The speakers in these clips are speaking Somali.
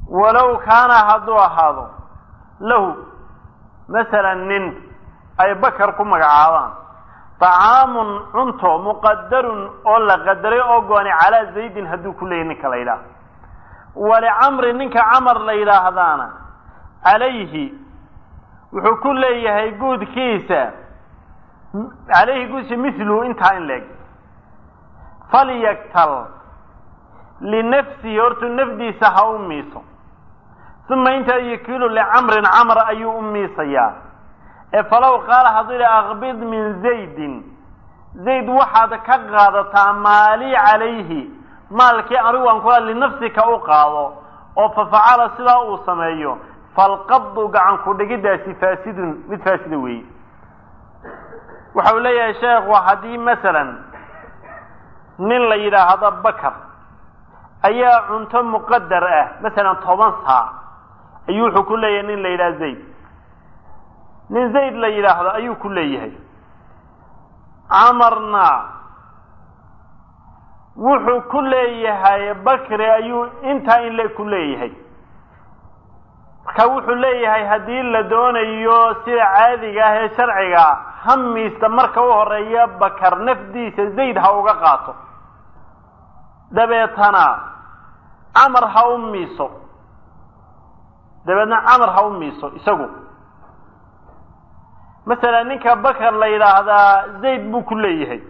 walow kaana hadduu ahaado lahu masalan nin ay bakar ku magacaabaan طacaamun cunto muqadarun oo la qadaray oo gooni calaa zaydin hadduu ku leeyahy ninka la yidhaah walicamri ninka camar la yidhaahdaana calayhi wuxuu ku leeyahay guudkiisa calayhi guudkiisa miluhu intaa in leeg falyaktal linafsihi hortuu nafdiisa ha u miiso uma intaa yakiilu licamrin camr ayuu u miisayaa ee falow qaala hadduu yidhi aqbid min zaydin zayd waxaad ka qaadataa maali calayhi maalkii anigu aan kula linafsika u qaado oo fafacala sidaa uu sameeyo falqabdu gacan ku dhigiddaasi faasidun mid faasida weeye waxa uu leeyahay sheekhu haddii masalan nin la yidhaahdo bakar ayaa cunto muqadar ah masalan toban saac ayuu wuxuu ku leeyahay nin la yidhaha zayd nin zayd la yidhaahdo ayuu ku leeyahay camarna wuxuu ku leeyahay bakri ayuu intaa in le ku leeyahay marka wuxuu leeyahay haddii la doonayo sida caadiga ah ee sharciga hamiista marka u horeeya bakar nafdiisa zayd ha uga qaato dabeetana camar ha u miiso dabeedna camar ha u miiso isagu masalan ninka bakar la yidhaahdaa zayd buu ku leeyahay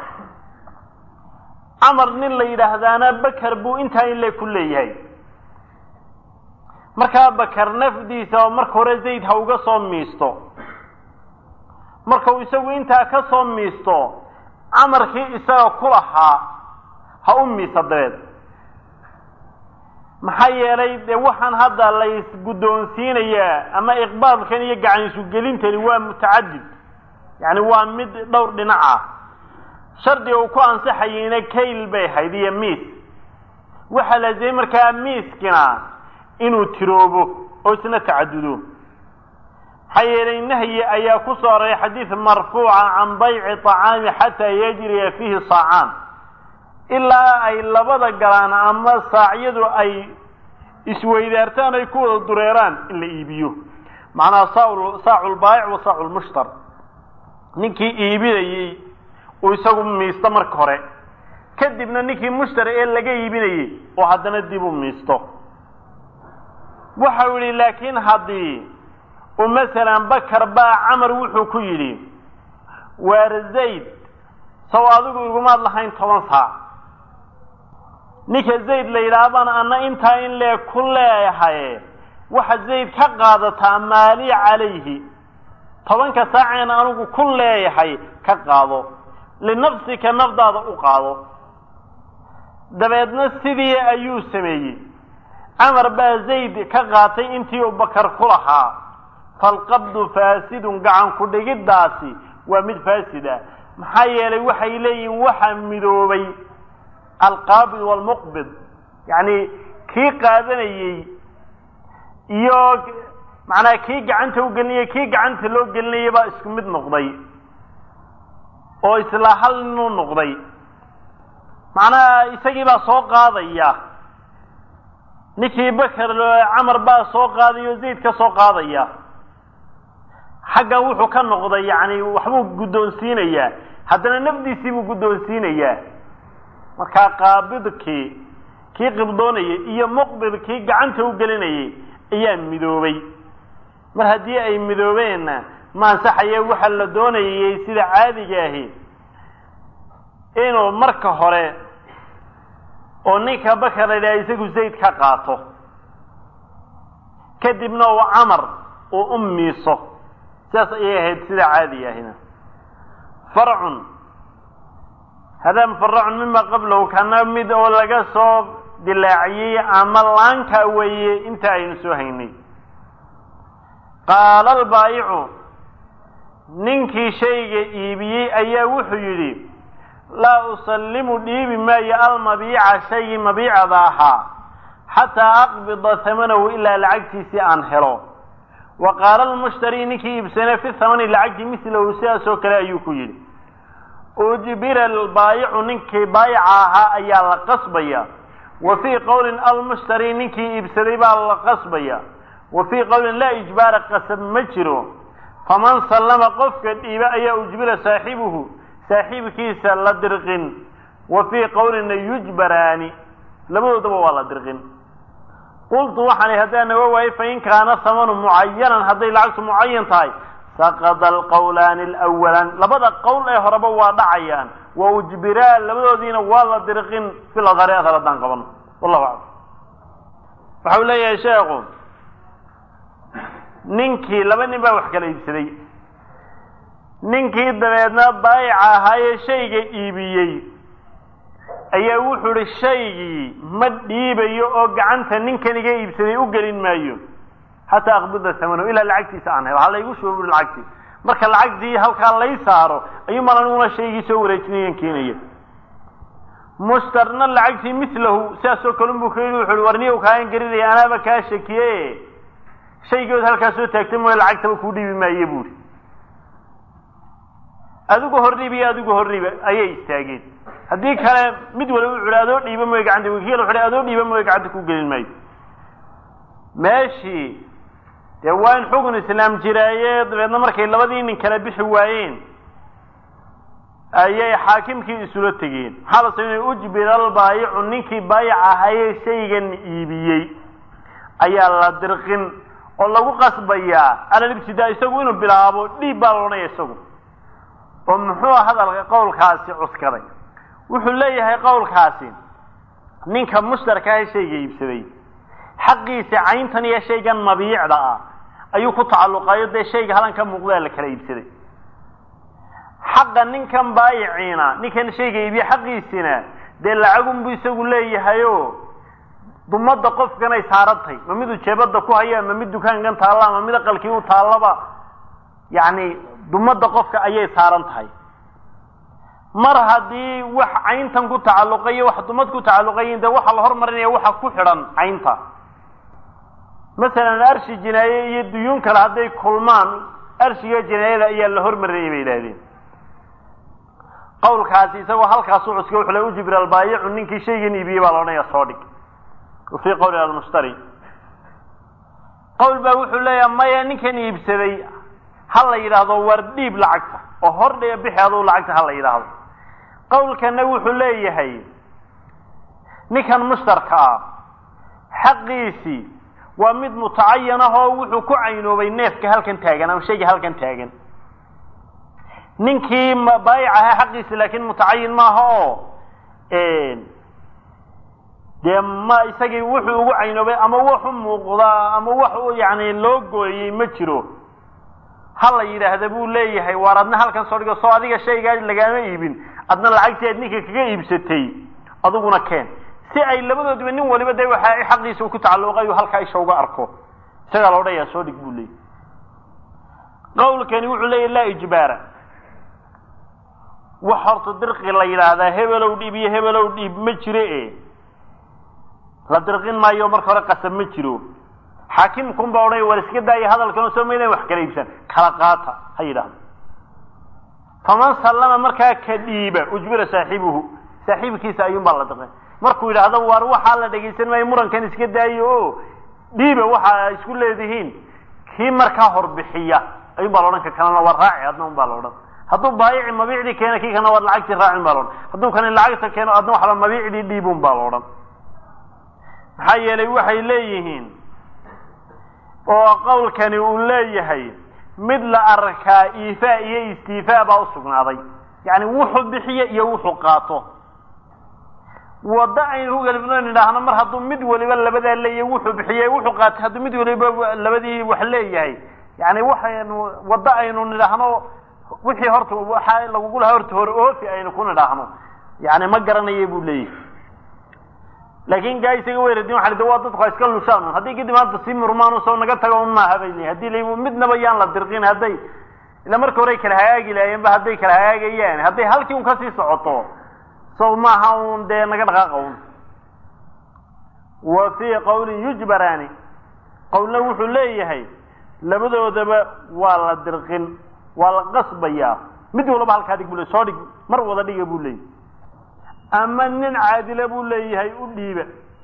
camar nin la yidhaahdaana bakar buu intaa in le ku leeyahay markaa bakar nafdiisa oo marka hore zayd ha uga soo miisto markau isagu intaa ka soo miisto camarkii isaga ku lahaa ha u miisa dabeed maxaa yeelay dee waxaan hadda la isguddoonsiinayaa ama iqbaalkan iyo gacan isugelintani waa mutacadid yacni waa mid dhowr dhinac ah shardiga uu ku ansaxayeyna kayl bay ahayd iyo miis waxaa laazimay markaa miiskina inuu tiroobo oo isna tacadudo maxaa yeelay nahyi ayaa ku soo aroray xadiid marfuuca can bayci طacaami xataa yajriya fiihi saacaan ilaa ay labada galaan ama saacyadu ay isweydaartaan ay ku wada dureeraan in la iibiyo macnaha saacu lbaayic wa saacu lmushtar ninkii iibinayey uu isagu miisto marka hore kadibna ninkii mushtari ee laga iibinayey oo haddana dib u miisto waxau yihi laakiin haddii uu masalan bakar baa camar wuxuu ku yidhi waar zayd saw adigu igumaad lahayn toban saac ninka zayd la yidhaahbaan anna intaa in lee ku leeyahay waxa zayd ka qaadataa maali calayhi tobanka saaceen anigu ku leeyahay ka qaado linafsika nafdaada u qaado dabeedna sidii ayuu sameeyey camar baa zayd ka qaatay intii uu bakar ku lahaa falqabdu faasidun gacan ku dhigiddaasi waa mid faasid ah maxaa yeelay waxay leeyihiin waxa midoobay alqaabid waalmuqbid yacni kii qaadanayey iyo macnaha kii gacanta u gelinayay kii gacanta loo gelinayay baa isku mid noqday oo isla hal ninuu noqday macnaha isagii baa soo qaadaya ninkii bakar camar baa soo qaadaya oo zayd ka soo qaadaya xaggan wuxuu ka noqday yacni waxbuu guddoonsiinayaa haddana nafdiisii buu guddoonsiinayaa markaa qaabidkii kii qibdoonayay iyo muqbidkii gacanta u gelinayay ayaa midoobay mar haddii ay midoobeenna ma ansaxaye waxa la doonayay sida caadiga ahi inuu marka hore oo ninka bakar la yidhaha isagu zayd ka qaato kadibna uu camar uu u miiso sidaas ayay ahayd sida caadiga ahina farcun hadaa mufaracun mima qablahu kana mid oo laga soo dilaaciyey ama laanka weeye inta aynu soo haynay qaala albaayicu ninkii shayga iibiyey ayaa wuxuu yidhi laa usallimu dhiibi maayo almabiica shaygii mabiicada ahaa xataa aqbida hamanahu ilaa lacagtiisii aan helo wa qaala almushtari ninkii iibsane fi hamani lacagti mislahu sidaas oo kale ayuu ku yidhi ujbira albaayicu ninkii baayica ahaa ayaa la qasbaya wa fii qowlin almushtari ninkii iibsaday baa la qasbaya wa fii qowlin laa ijbaara qasab ma jiro faman sallama qofka dhiiba ayaa ujbira saaxibuhu saaxiibkiisa la dirqin wa fii qowlina yujbaraani labadoodaba waa la dirqin qultu waxaan haddaan naga waayey fain kaana hamanu mucayanan hadday lacagtu mucayan tahay saqada alqowlaani alawalaan labada qowl ee horeba waa dhacayaan wa ujbiraa labadoodiina waa la dirqin fil adhari adhar haddaan qabano wallahu aclam waxau leeyahay sheekhu ninkii laba nin baa wax kala iibsaday ninkii dabeedna baayica ahaayee shayga iibiyey ayaa wuxuu ihi shaygii ma dhiibayo oo gacanta ninkan iga iibsaday u gelin maayo xataa aqbida samano ilaa lacagtiisa aan helo ha laygu shubo bui lacagtii marka lacagtii halkaa lay saaro ayuu mal aniguna shaygii soo wareejinayan keenaya mushtarna lacagtii milahu sidaasoo kalun buu ka yidhi wuxu uhi warniyow kaagan garinaya anaaba kaa shakiye shaygood halkaa soo taagtay mooye lacagtaba kuu dhiibi maaye buuri adigu hordhiib iyo adigu hordhiiba ayay istaageen haddii kale mid waliba wuxu uhi adoo dhiiba mooye gacanta wakiil wuxu uhi adoo dhiiba mooye gacanta ku gelin maayo meeshii dee waa in xukun islaam jiraaye dabeedna markay labadii nin kala bixi waayeen ayay xaakimkii isula tegeen maxaa la sameynaya ujbira albaayicu ninkii baayic ahayee shaygan iibiyey ayaa la dirqin oo lagu qasbayaa alalibtidaa isagu inuu bilaabo dhiib baa la odhanaya isagu oo muxuu hadalka qowlkaasi cuskaday wuxuu leeyahay qowlkaasi ninka mushtarka ahe shayga iibsaday xaqiisa cayntan iyo shaygan mabiicda ah ayuu ku tacalluqayo dee shayga halan ka muuqdaa la kala iibsaday xaqa ninkan baayiciina ninkan shayga iibiye xaqiisina dee lacagunbu isagu leeyahayo dumadda qofkanay saarantay ma miduu jeebada ku haya ma mid dukaankan taalla ma mid aqalkii u taallaba yacni dumadda qofka ayay saaran tahay mar haddii wax cayntan ku tacalluqayo wax dumad ku tacalluqayin dee waxaa la hormarinaya waxa ku xidhan caynta masalan arshi jinaaye iyo duyuun kale hadday kulmaan arshiga jinaayada ayaa la hormarinaya bay yidhahdeen qawlkaasi isagoo halkaasu cuska wuxuu le ujibir albaayicu ninkii shaygan iibiyey baa la odhanaya soo dhig wa fii qawli almushtari qawl baa wuxuu leeyaha maya ninkan iibsaday ha la yidhaahdo war dhiib lacagta oo hor dhe bixi aduu lacagta ha la yidhaahdo qawlkana wuxuu leeyahay ninkan mushtarka ah xaqiisii waa mid mutacayan ah oo wuxuu ku caynoobay neefka halkan taagan ama shayga halkan taagan ninkii baayic ahaa xaqiisi laakiin mutacayin maaha oo dee ma isagii wuxuu ugu caynoobay ama waxu muuqdaa ama wax yani loo gooyey ma jiro ha la yidhaahda buu leeyahay waar adna halkan soo dhigo soo adiga shaygaa lagaama iibin adna lacagtii aad ninka kaga iibsatay adiguna keen si ay labadoodiba nin waliba de waxa xaqiisa ku tacalluqay uu halkaa isha uga arko isagaa la odhanayaa soo dhig buu leeyahy qawlkani wuxuu leeyahy laa ijbaara wax horta dirqi la yidhaahdaa hebelow dhiib iyo hebelow dhiib ma jiro e la dirqin maayo marka hore qasab ma jiro xaakimkun baa odhanaya war iska daaya hadalkan soo maydan wax kala iibsan kala qaata ha yidhaahdo faman sallama markaa ka dhiiba ujbira saaxibuhu saaxiibkiisa ayuun baa la dirqin markuu yidhaahdo war waxaa la dhegaysan maayo murankan iska daayo o dhiiba waxa isku leedihiin kii markaa horbixiya ayuun baa la odhan ka kalena war raaci adna un baa la odhan hadduu baayici mabiicdii keena kii kana war lacagtii raacin baa la odhan hadduu kani lacagta keeno adna waxba mabiicdii dhiibun baa la odhan maxaa yeelay waxay leeyihiin oo qawlkani uu leeyahay mid la arkaa iifaa iyo istiifaa baa usugnaaday yacni wuxuu bixiyo iyo wuxuu qaato waddo aynu ku galibno nidhaahno mar hadduu mid waliba labadaa leeyahay wuxuu bixiyey wuxuu qaatay hadduu mid waliba labadii wax leeyahay yani waxaynu waddo aynu nidhaahno wixii horta waxa lagugu lahaa horta hore oofi aynu ku nidhaahno yani ma garanaya buu leeyahay laakin gaa isaga weradin waa de waa dadku iska lushaan haddii kadib maanta sii murmaan soo naga tago un maaha bay leeyihin hadii la midnaba yaan la dirqin hadday ila marka hore kala hagaagi lahaayeen ba hadday kala hagaagayaan hadday halkii un kasii socoto so maaha un dee naga dhaqaaqa un wa fii qawlin yujbaraani qawlna wuxuu leeyahay labadoodaba waa la dirqin waa la qasbayaa mid walaba halkaa dhig bu le soo dhig mar wada dhiga buu leeyahy ama nin caadila buu leeyahay u dhiiba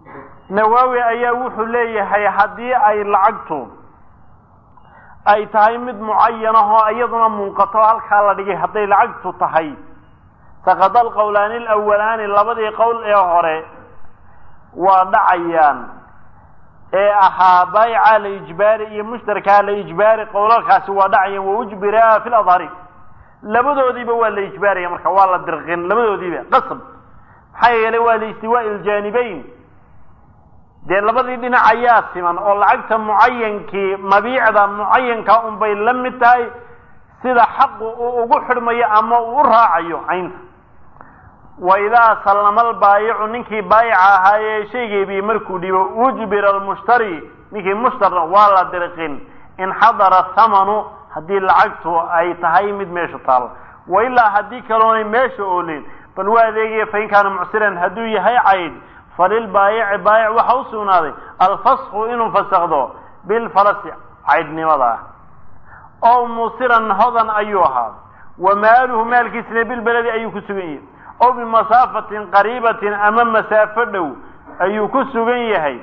nawaawi ayaa wuxuu leeyahay haddii ay lacagtu ay tahay mid mucayanahoo iyaduna munqato halkaa la dhigay hadday lacagtu tahay saqada alqowlaani alawalaani labadii qowl ee hore waa dhacayaan ee ahaa baayica la ijbaari iyo mushtarkaa la ijbaari qowlalkaasi waa dhacayaan wa ujbiraa fi ladhari labadoodiiba waa la ijbaaraya marka waa la dirqin labadoodiiba qasab maxaa yeelay waa liistiwaa'i iljanibayn dee labadii dhinac ayaa siman oo lacagta mucayankii mabiicda mucayanka unbay la mid tahay sida xaqu uu ugu xidhmayo ama uu u raacayo caynta wa idaa sallama albaayicu ninkii baayica ahaayee shaygeebii markuu dhibo ujbira almushtari ninkii mushtarna waa la dirqin in xadara thamanu haddii lacagtu ay tahay mid meesha taalo wa ilaa haddii kaloonay meesha oolin bal waa adeegaya fain kaana mucsiran hadduu yahay cayd falilbaayici baayic waxa u sugnaaday alfasku inuu fasakdo bilfarasi caydhnimada ah oo musiran hodan ayuu ahaa wa maaluhu maalkiisina bilbeledi ayuu ku sugan yahay oo bimasaafatin qariibatin ama masaafo dhow ayuu ku sugan yahay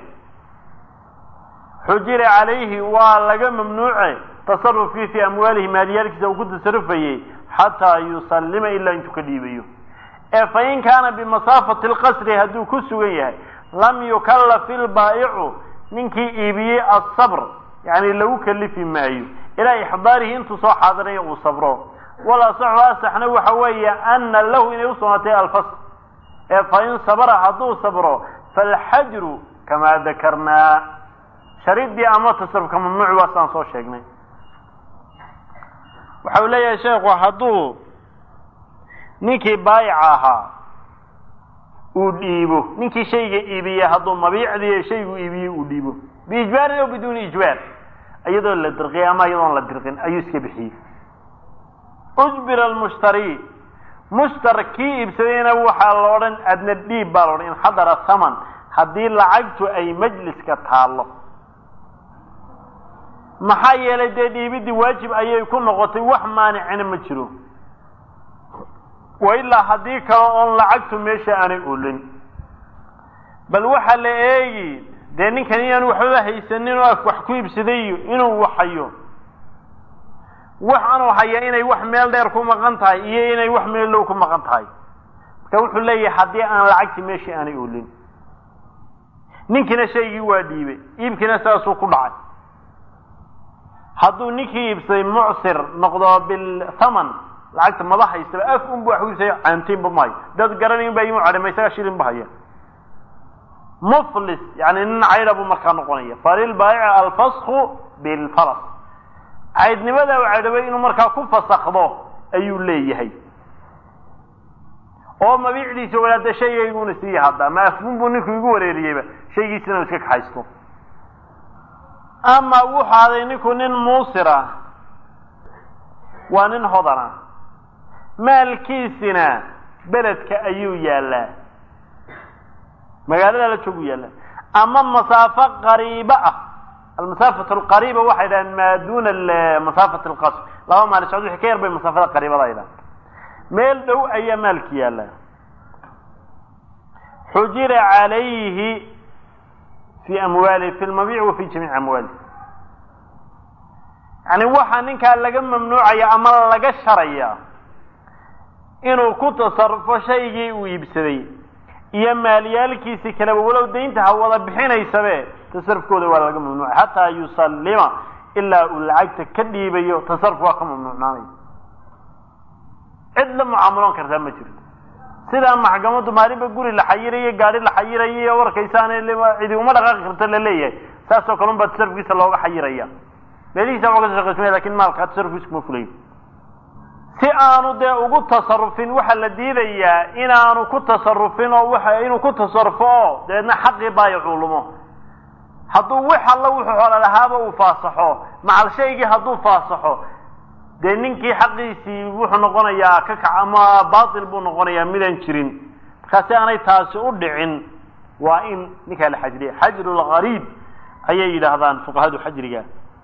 xujira calayhi waa laga mamnuuce tasarufkii fii amwaalihi maaliyaalkiisa uu ku tasarufayey xataa yusallima ilaa intuu ka dhiibayo ee fain kaana bimasaafati lqasri hadduu ku sugan yahay lam yukallaf ilbaa'icu ninkii iibiyey asabr yani lagu kalifi maayo ilaa ixdaarihi intuu soo xaadirayo uu sabro walasaxu asaxna waxa weeye ana lahu inay usugnaatay alfasl ee fain sabra hadduu sabro falxajru kamaa dakarnaa sharidii ama tasarufka mamnuuc waa saan soo sheegnay waxa uu leeyahay sheekhu hadduu ninkii baayica ahaa uu dhiibo ninkii shayga iibiyey hadduu mabiicdii shaygu iibiyey uu dhiibo biijbaarin aw biduuni ijbaar iyadoo la dirqiyay ama iyadoon la dirqin ayuu iska bixiyey ujbira almushtari mushtar kii iibsadayna waxaa la odhan adna dhiib baa la odhan in xadara thaman haddii lacagtu ay majliska taallo maxaa yeelay dee dhiibidii waajib ayay ku noqotay wax maanicina ma jiro wa ilaa haddii kale oon lacagtu meesha aanay olin bal waxaa la eegi dee ninkan inaanu waxbaba haysanin oo wax ku iibsadayo inuu waxayo wax anuu haya inay wax meel dheer ku maqan tahay iyo inay wax meel dhow ku maqan tahay marka wuxuu leeyahay haddii aan lacagtii meeshii aanay olin ninkiina shaygii waa dhiibay iibkiina saasuu ku dhacay hadduu ninkii iibsaday mucsir noqdo bilthaman lacagta maba haystaba af unbu wax kuibsay caantiinba mahayo dad garanayn baa imu cadhima isaga shilin ba haya muflis yani nin caydha buu markaa noqonaya falilbaayici alfasku bilfalas caydnimada u cadhabay inuu markaa ku fasakdo ayuu leeyahay oo mabiicdiisa walaada shaygayguna sii hadda ma afbun buu ninku igu wareeriyeyba shaygiisina iska kaxaysto ama wuxu aday ninku nin muusira waa nin hodana maalkiisina beledka ayuu yaallaa magaalada la joogu yaallaa ama masaafo qariibo ah almasaafat alqariiba waxay dhahaan maa duna masaafat alqasr laba maali socod wixii ka yar bay masaafada qariibada ay dhahan meel dhow ayaa maalki yaallaa xujira calayhi fi amwaalihi fi lmabiic wa fi jamiici amwaalihi yani waxaa ninkaa laga mamnuucaya ama laga sharaya inuu ku tasarufo shaygii uu iibsaday iyo maaliyaalkiisi kaleba walow daynta ha wada bixinaysabe tasarufkooda waa laga mamnuucay xataa yusallima ilaa uu lacagta ka dhiibayo tasaruf waa ka mamnuucnaanaya cid la mucaamaloon kartaa ma jirto sidaa maxkamaddu maalinba guri la xayirayo gaari la xayirayo iyo warkaysaane cidi uma dhaqaaqi karta la leeyahay saasoo kale un baa tasarufkiisa looga xayiraya meelihiisa waa ka shaqaysmaya lakin maalkaa tasarufkiisa kuma fulayo si aanu dee ugu tasarufin waxaa la diidayaa inaanu ku tasarufin oo waxa inuu ku tasarufo oo dabeedna xaqii baayicuu lumo hadduu wax alla wuxuu xoola lahaaba uu faasaxo macal shaygii hadduu faasaxo dee ninkii xaqiisii wuxuu noqonayaa ka kac ama batil buu noqonayaa midaan jirin markaasi aanay taasi u dhicin waa in ninkaa la xajriya xajru lgariib ayay yidhaahdaan fuqahadu xajriga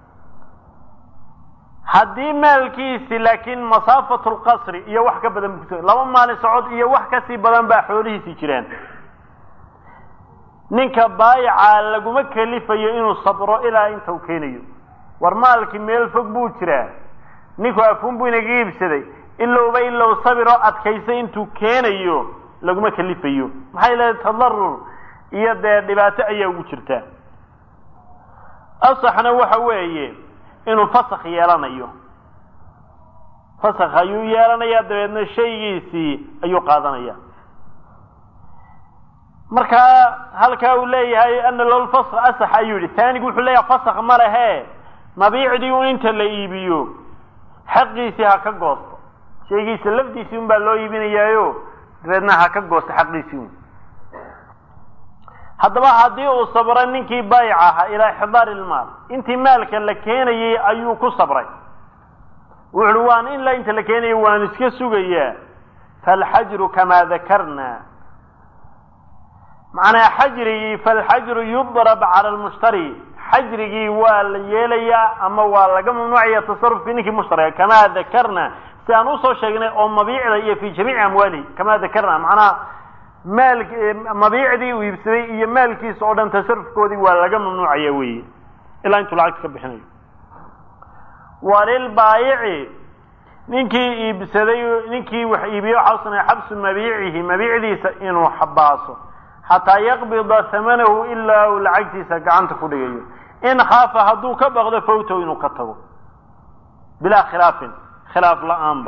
haddii maalkiisi laakiin masaafatu lqasri iyo wax ka badan bu laba maalin socod iyo wax kasii badan baa xoolihiisii jiraan ninka baayica laguma kelifayo inuu sabro ilaa inta uu keenayo war maalkii meel fog buu jiraa ninku afuun buu inaga iibsaday ilowba ilow sabiroo adkaysay intuu keenayo laguma kelifayo maxay leedahay tadarur iyo dee dhibaato ayaa ugu jirta asaxna waxa weeye inuu fasakh yeelanayo fasakh ayuu yeelanayaa dabeedna shaygiisii ayuu qaadanaya markaa halkaa uu leeyahay ana lolfasq asax ayuu yihi taanigu wuxuu leeyahay fasakh ma lehe mabiicdii un inta la iibiyo xaqiisii ha ka goosto shaygiisa lafdiisii un baa loo iibinayaayo dabeedna ha ka goosto xaqiisii un haddaba haddii uu sabray ninkii baayic ahaa ilaa ixdaari ilmaal intii maalka la keenayay ayuu ku sabray wuxuuhi waan in la inta la keenayo waan iska sugayaa falxajru kamaa dakarna macnaa xajrigii falxajru yudrab cala lmushtari xajrigii waa la yeelayaa ama waa laga mamnuucaya tasarufkii ninkii mushtariga kamaa dakarna si aan usoo sheegnay oo mabiicda iyo fi jamiici amwaalihi kamaa dakarna macnaha maal mabiicdii uu iibsaday iyo maalkiisa oo dhan tasarufkoodii waa laga mamnuucaya weeye ilaa intuu lacagta ka bixinayo walilbaayici ninkii iibsaday ninkii wax iibiye waxaa usanaya xabsu mabiicihi mabiicdiisa inuu xabaaso xataa yaqbida hamanahu ilaa uu lacagtiisa gacanta ku dhigayo in khaafa hadduu ka baqdo fawtow inuu ka tago bilaa khilaafin khilaaf la-aanba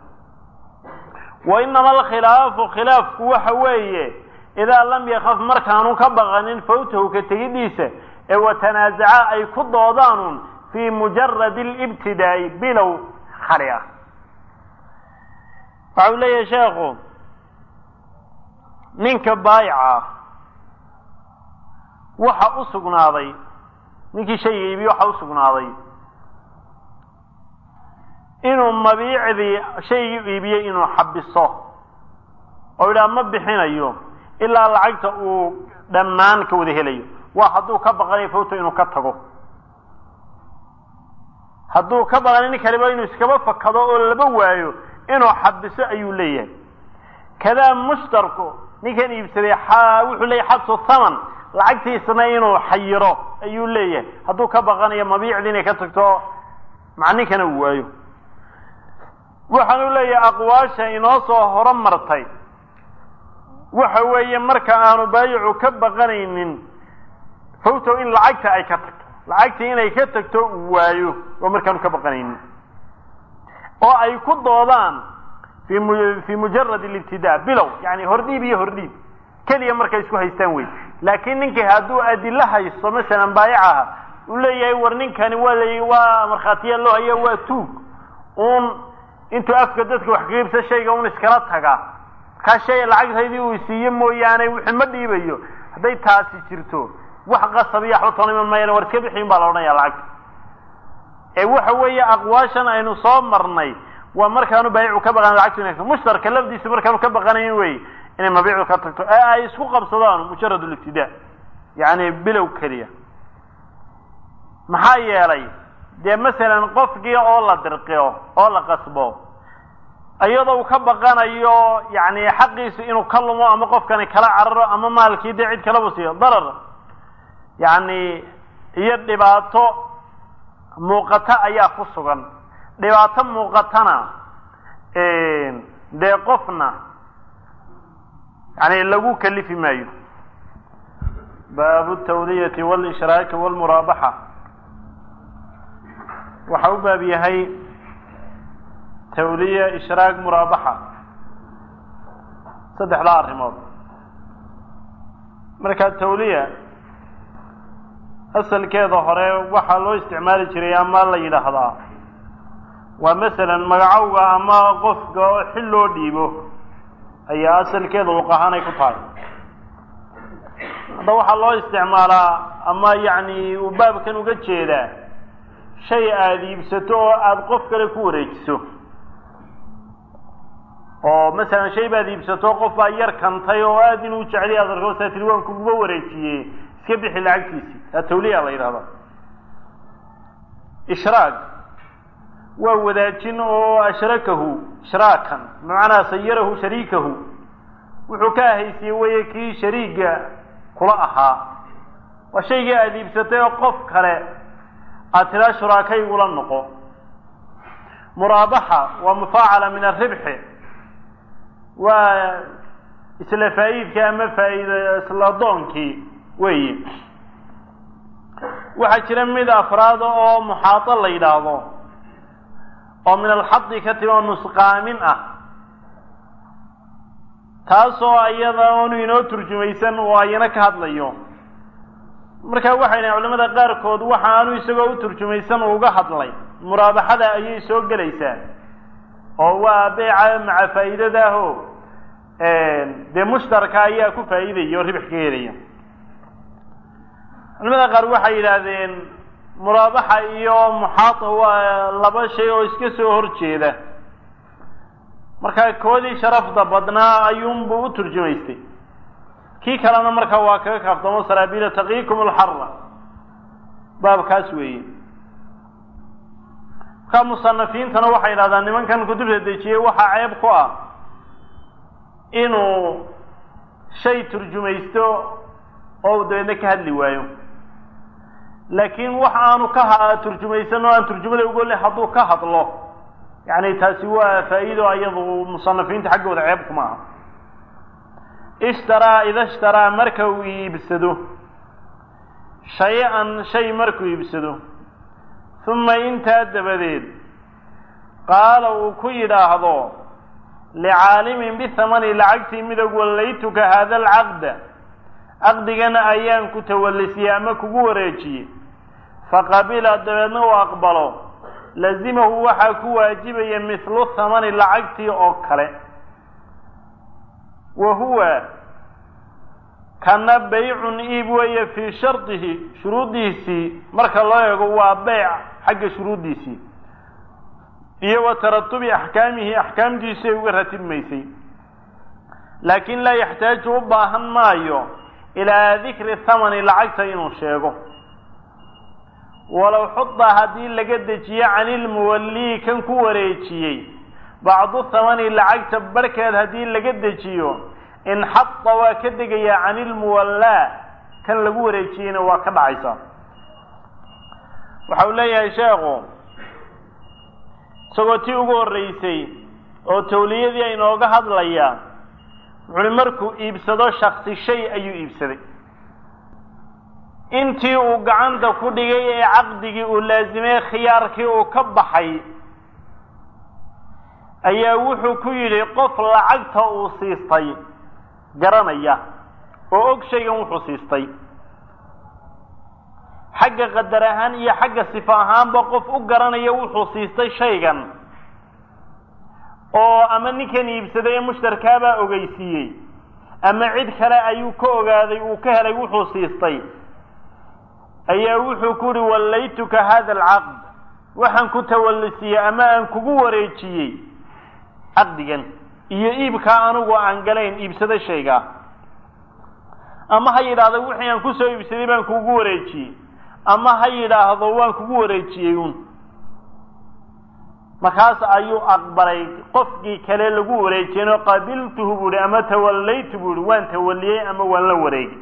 wa inama alkhilaafu khilaafku waxa weeye idaa lam yakaf markaanu ka baqanin fawtahu ka tegidhiisa ee watanaasaca ay ku doodaanun fii mujaradi alibtidaa'i bilow khali ah waxa uu leeyahay sheekhu ninka baayica waxa u sugnaaday ninkii shayga iibiye waxa u sugnaaday inuu mabiicdii shaygii iibiyey inuu xabiso oo yidhaha ma bixinayo ilaa lacagta uu dhammaan ka wada helayo waa hadduu ka baqanayo fawto inuu ka tago hadduu ka baqanayo nin kaliba inuu iskaba fakado oo laba waayo inuu xabiso ayuu leeyahay kadaa mushtarku ninkan iibsaday wuxuu leeyahay xabsu thaman lacagtiisana inuu xayiro ayuu leeyahay hadduu ka baqanayo mabiicdii inay ka tagto macninkana uu waayo waxaanu leeyahay aqwaasha inoo soo horo martay waxa weeye marka aanu baayicu ka baqanaynin fawtow in lacagta ay ka tagto lacagtii inay ka tagto uu waayo waa markaanu ka baqanaynin oo ay ku doodaan fi mu fi mujarad alibtidaa bilow yani hordhiib iyo hordhiib keliya markay isku haystaan wey laakiin ninkii hadduu adilo haysto masalan baayicaha uu leeyahay war ninkani waa la waa markhaatiya loo haya waa tuug uun intuu afka dadka wax kaqiibsa shayga un iskala taga kaa shay lacagtaydii uu siiye mooyaane wixii ma dhiibayo hadday taasi jirto wax qasab iyo waxba toona iman maayaan war iska bixiyin baa la odhanaya lacagta ee waxa weeye aqwaashan aynu soo marnay waa markaanu baayicu ka baqanayn lacagtu inay mushtarka lafdiisa markaanu ka baqanayn wey inay mabiicdu ka tagto ee ay isku qabsadaan mujarad libtidaa yani bilow keliya maxaa yeelay dee masalan qofkii oo la dirqiyo oo la qasbo iyadoo uu ka baqanayo yani xaqiisu inuu ka lumo ama qofkani kala cararo ama maalkii dee cid kalaba siiyo darar yani iyo dhibaato muuqata ayaa ku sugan dhibaato muuqatana dee qofna yani lagu kalifi maayo baabu tawdiyati wlishraaki wlmuraabaxa waxa u baab yahay tawliya ishraak muraabaxa saddexdaa arrimood marka tawliya asalkeeda hore waxaa loo isticmaali jiray ama la yidhaahdaa waa masalan magacowga ama qofka oo xil loo dhiibo ayaa asalkeeda luqahaan ay ku tahay hadda waxaa loo isticmaalaa ama yacni uu baabkan uga jeedaa shay aada iibsato oo aada qof kale ku wareejiso oo masalan shay baad iibsato qof baa yar kantay oo aada inuu jeclay aad arko saa tiri waan kuguba wareejiyey iska bixi lacagtiisii taa tawliya la yidhahdaa ishraag waa wadaajin oo ashrakahu ishraakan bimacnaa sayarahu shariikahu wuxuu ka ahaysiye weye kii shariiga kula ahaa waa shaygii aada iibsatay oo qof kale aad tiraa shuraakaygula noqo muraabaxa waa mufaacala min aribxi waa isla faa'iidkii ama faa'iida isla doonkii weyi waxaa jira mid afraada oo muxaado la yidhaahdo oo min alxadi ka timi oo nusqaamin ah taasoo iyada onu inoo turjumaysan oo ayana ka hadlayo marka waxay dhahen culamada qaarkood waxa aanu isagoo u turjumaysan uga hadlay muraabaxada ayay soo gelaysaa oo waa beeca maca faa'iidadaaho dee mushtarka ayaa ku faa'iidaya oo ribix ka helaya culamada qaar waxay yidhaahdeen muraabaxa iyo muxaata waa laba shay oo iska soo horjeeda markaa koodii sharafda badnaa ayuunbuu u turjumaystay kii kalena markaa waa kaga kaaftamo saraabiila taqiikum alxarra baabkaas weeye markaa musanafiintana waxay yidhahdaan nimankan kutubta dejiyey waxaa ceeb ku ah inuu shay turjumaysto oo dabeedna ka hadli waayo laakiin wax aanu ka ha turjumaysan oo aan turjumada ugole hadduu ka hadlo yani taasi waa faa'iido ayadu musanafiinta xaggooda ceeb kuma aha ishtaraa ida ishtaraa marka uu iibsado shay-an shay markuu iibsado uma intaa dabadeed qaala uu ku yidhaahdo licaalimin bithamani lacagtii midog wallaytuka haada alcaqda caqdigana ayaan ku tawallisiyey ama kugu wareejiyey faqabila dabeedna uu aqbalo lazimahu waxaa ku waajibaya mithlu thamani lacagtii oo kale wa huwa kana baycun iib weeye fii shardihi shuruuddiisii marka loo eego waa beyc xagga shuruuddiisii iyo wa taratubi axkaamihi axkaamtiisii ay uga ratibmaysay laakiin laa yaxtaaju u baahan maayo ilaa dikri thamani lacagta inuu sheego walow xuda haddii laga dejiyo cani ilmuwallii kan ku wareejiyey bacdu thamani lacagta barhkeed haddii laga dejiyo inxada waa ka degayaa cani ilmuwallaa kan lagu wareejiyeyna waa ka dhacaysaa waxa uu leeyahay sheekhu isagoo tii ugu horreysay oo tawliyadii aynooga hadlayaa wuxuuhi markuu iibsado shaksi shay ayuu iibsaday intii uu gacanta ku dhigay ee caqdigii uu laasimay khiyaarkii uu ka baxay ayaa wuxuu ku yidhi qof lacagta uu siistay garanaya oo og shaygan wuxuu siistay xagga qadar ahaan iyo xagga sifo ahaanba qof u garanaya wuxuu siistay shaygan oo ama ninkan iibsaday ee mushtarkaabaa ogeysiiyey ama cid kale ayuu ka ogaaday uu ka helay wuxuu siistay ayaa wuxuu ku yihi wallaytuka hada alcaqd waxaan ku tawallisiyey ama aan kugu wareejiyey caqdigan iyo iibkaa anigu aan galayn iibsada shaygaa ama ha yidhaahdo wixii aan kusoo iibsaday baan kugu wareejiyey ama ha yidhaahdo waan kugu wareejiyey un markaas ayuu aqbalay qofkii kale lagu wareejiyeenoo qabiltuhu buu ihi ama tawallaytu buu ihi waan tawaliyey ama waan la wareegay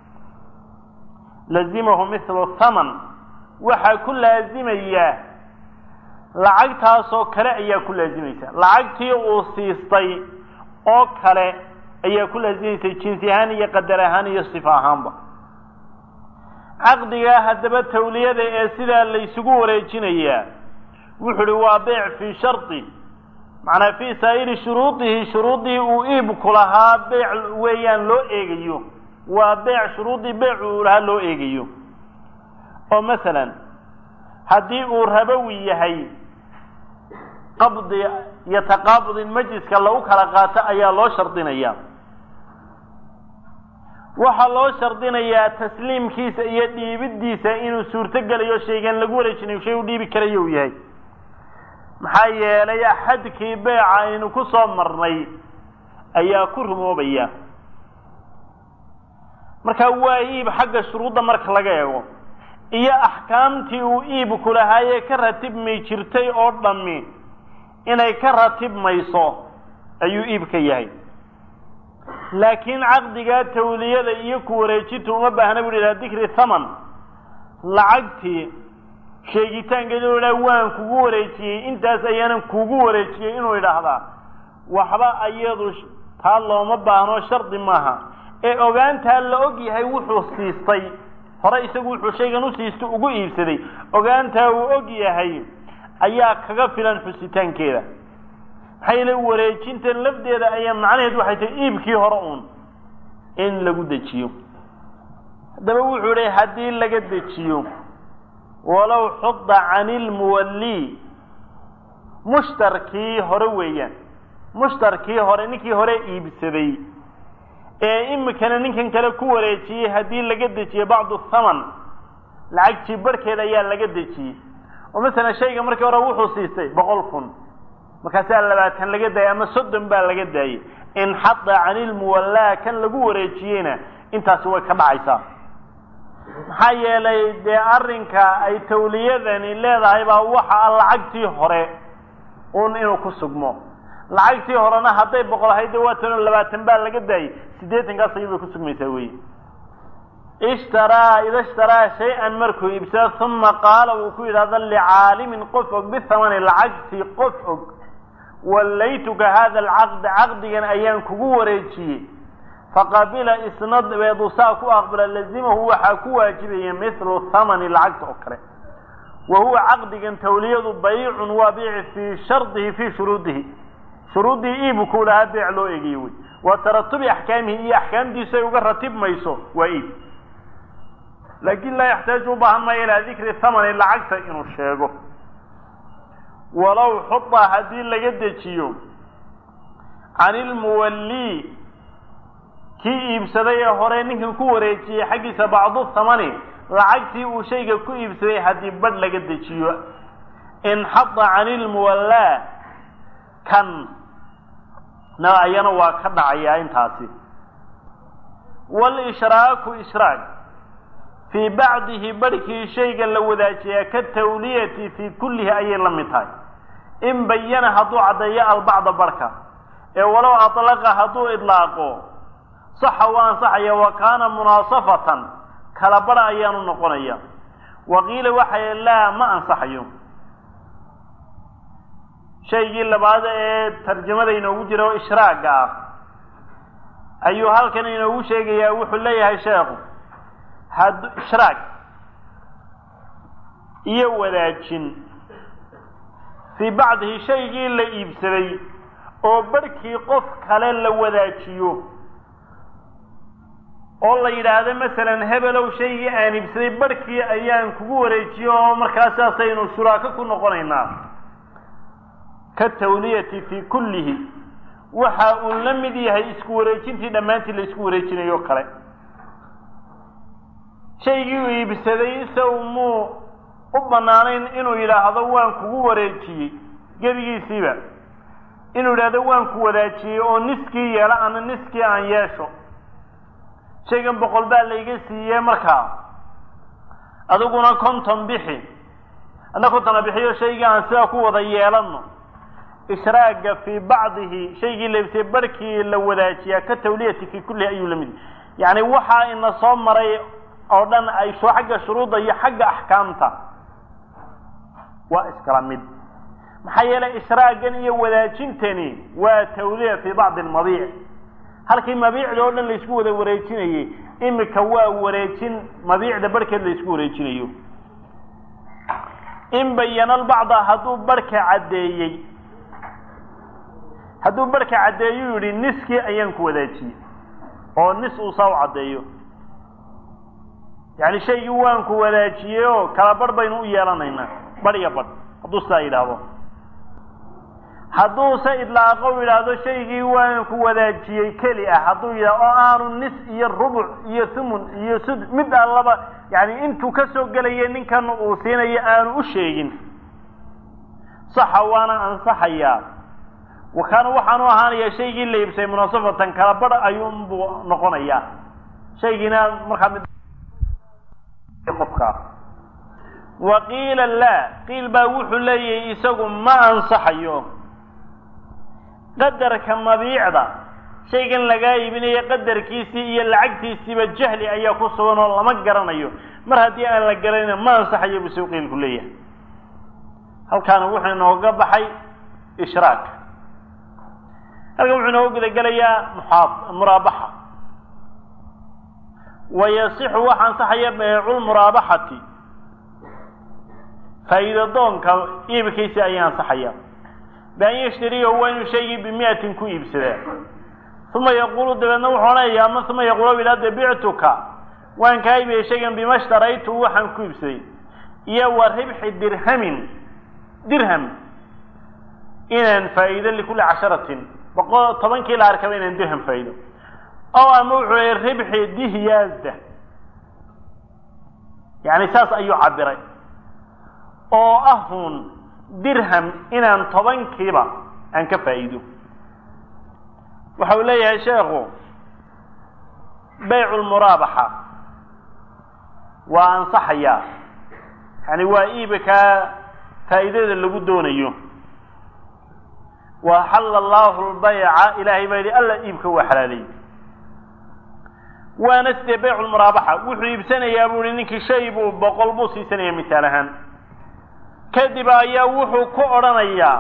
lazimahu mithlu thaman waxaa ku laazimaya lacagtaasoo kale ayaa ku laazimaysa lacagtii uu siistay oo kale ayaa ku laazimaysa jinsi ahaan iyo qadar ahaan iyo sifo ahaanba caqdigaa haddaba tawliyada ee sidaa laysugu wareejinayaa wuxu uhi waa beyc fii shardi macnaa fii saa'iri shuruudihi shuruuddii uu iibku lahaa beyc weeyaan loo eegayo waa beyc shuruuddii beyc uu lahaa loo eegayo oo masalan haddii uu rabowi yahay qabdi iyo taqaabud in majliska lagu kala qaato ayaa loo shardinaya waxaa loo shardinayaa tasliimkiisa iyo dhiibiddiisa inuu suurto gelayo shaygan lagu wareejinayo shay u dhiibi karayo u yahay maxaa yeelay axadkii beeca aynu ku soo marnay ayaa ku rumoobaya marka waa iib xagga shuruudda marka laga eego iyo axkaamtii uu iibku lahaayee ka ratibmi jirtay oo dhammi inay ka ratibmayso ayuu iibka yahay laakiin caqdigaa tawliyada iyo ku wareejinta uma baahna bu yidhaha dikri thaman lacagtii sheegitaankeeda u idhaha waan kugu wareejiyey intaas ayaanan kugu wareejiyey inuu idhaahdaa waxba ayadu taa looma baahno shardi maaha ee ogaantaa la og yahay wuxuu siistay hore isagu wuxuu shaygan u siisto ugu iibsaday ogaantaa uu og yahay ayaa kaga filan xusitaankeeda maxaa yeele wareejintan lafdeeda ayaa macnaheed waxay tahay iibkii hore uun in lagu dejiyo haddaba wuxuu idhi haddii laga dejiyo walow xuda can ilmuwallii mushtarkii hore weeyaan mushtarkii hore ninkii hore iibsaday ee imikana ninkan kale ku wareejiyey haddii laga dejiyo bacdu thaman lacagtii barhkeed ayaa laga dejiyey oo masalan shayga markii hore wuxuu siistay boqol kun markaasaa labaatan laga daayay ama soddon baa laga daayey inxada can ilmuwallaa kan lagu wareejiyeyna intaasi way ka dhacaysaa maxaa yeelay dee arrinka ay tawliyadani leedahay baa waxa a lacagtii hore un inuu ku sugmo lacagtii horena hadday boqol ahayd de waa tanoo labaatan baa laga daayey siddeetankaas ayay bay ku sugmaysaa wey ishtaraa ida ishtaraa shay-an markuu iibsado uma qaala uu ku yidhahdo licaalimin qof og bithamani lacagtii qof og wallaytuka hada alcaqda caqdigan ayaan kugu wareejiyey faqabila isna dabeedu saa ku aqbala lazimahu waxaa ku waajibaya mithlu thamani lacagta oo kale wa huwa caqdigan tawliyadu baycun waa biici fii shardihi fii shuruudihi shuruuddii iibkuu lahaa beec loo eegayo wey wa taratubi axkaamihi iyo axkaamtiisu ay uga ratibmayso waa iib laakin laa yaxtaaju u baahan maayo ilaa dikri thamani lacagta inuu sheego walow xuda haddii laga dejiyo can ilmuwallii kii iibsaday ee hore ninkan ku wareejiyey xaggiisa bacdu thamani lacagtii uu shayga ku iibsaday haddii badh laga dejiyo inxada can ilmuwallaa kan na ayana waa ka dhacayaa intaasi walishraaku ishraak fii bacdihi barhkii shayga la wadaajiyaa ka tawliyati fii kullihi ayay la mid tahay in bayana hadduu caddeeyo albacda barhka ee walow atlaqa hadduu idlaaqo saxa waa ansaxaya wa kaana munaasafatan kala bara ayaanu noqonaya wa qiila waxay laa ma ansaxayo shaygii labaad ee tarjamada inoogu jira oo ishraaga ah ayuu halkan inoogu sheegayaa wuxuu leeyahay sheekhu had ishraag iyo wadaajin fii bacdihi shaygii la iibsaday oo barhkii qof kale la wadaajiyo oo la yidhaahdo masalan hebelow shaygii aan iibsaday barhkii ayaan kugu wareejiyo oo markaas saasaynu shuraako ku noqonaynaa ka tawliyati fii kullihi waxa uu la mid yahay isku wareejintii dhammaantii la isku wareejinayo kale shaygii uu iibsaday isagu muu u bannaanayn inuu yidhaahdo waan kugu wareejiyey gebigiisiiba inuu yidhaahdo waan ku wadaajiyey oo niskii yeelo ana niskii aan yeesho shaygan boqol baa layga siiyey markaa adiguna konton bixi adna kontona bixiyo shaygii aan sidaa ku wada yeelano ishraaga fii bacdihi shaygii la iibsayey barhkii la wadaajiyaa ka tawliyati fii kullihi ayuu la mid yacni waxaa ina soo maray oo dhan ay soo xagga shuruudda iyo xagga axkaamta waa iskala mid maxaa yeelay ishraagan iyo wadaajintani waa tawliya fii bacdi almabiic halkii mabiicda oo dhan laysku wada wareejinayey imika waa wareejin mabiicda barhkeed laysku wareejinayo in bayana albacda hadduu barhka caddeeyey hadduu barhka caddeeyu yidhi niskii ayaan ku wadaajiyey oo nis uu saa u caddeeyo yacni shaygii waan ku wadaajiyey oo kala barh baynu u yeelanaynaa barh iyo barh hadduu sidaa yidhaahdo hadduuse idlaaqo u yidhaahdo shaygii waan ku wadaajiyey keli ah hadduu yidhahdo oo aanu nis iyo rubuc iyo thumun iyo sud mid allaba yani intuu ka soo gelaya ninkan uu siinayo aanu u sheegin saxa waana ansaxayaa wakaana waxaanu ahaanayaa shaygii la iibsay munaasafatan kala badh ayuunbuu noqonayaa shaygiina markaa mid qofka wa qiila laa qiil baa wuxuu leeyahay isagu ma ansaxayo qadarka mabiicda shaygan lagaa iibinayo qadarkiisii iyo lacagtiisiiba jahli ayaa ku sugan oo lama garanayo mar haddii aan la garanayna ma ansaxayo buu suu qiilku leeyahay halkaana wuxuu inooga baxay ishraak halkan wuxuu inooga gudagelayaa muxaa muraabaxa wa yasixu waxa ansaxaya beeculmuraabaxati faa'iida doonka iibkiisi ayaa ansaxaya bian yashtariyahu waa inuu shaygii bimiatin ku iibsadaa uma yaquulu dabeedna wuxuu odhanaya ama uma yaquulu ilaade bictuka waan kaa iibiyey shaygan bima shtaraytu waxaan ku iibsaday iyo wa ribxi dirhamin dirham inaan faa'iido likulli casharatin boqol tobankii la arkaba inaan dirham faa'iido ow ama wuxuu yihi ribxi dihyaazda yani saas ayuu cabiray oo ahun dirham inaan tobankiiba aan ka faa'iido waxa uu leeyahay sheekhu baycu lmuraabaxa waa ansaxayaa yani waa iibkaa faa'iidada lagu doonayo wa xalla allahu lbayca ilaahay baa yidhi alla iibka waa xalaaliyey waana sidee baycu lmuraabaxa wuxuu iibsanayaa buu ihi ninkii shay buu boqol buu siisanaya misaal ahaan kadib ayaa wuxuu ku odhanayaa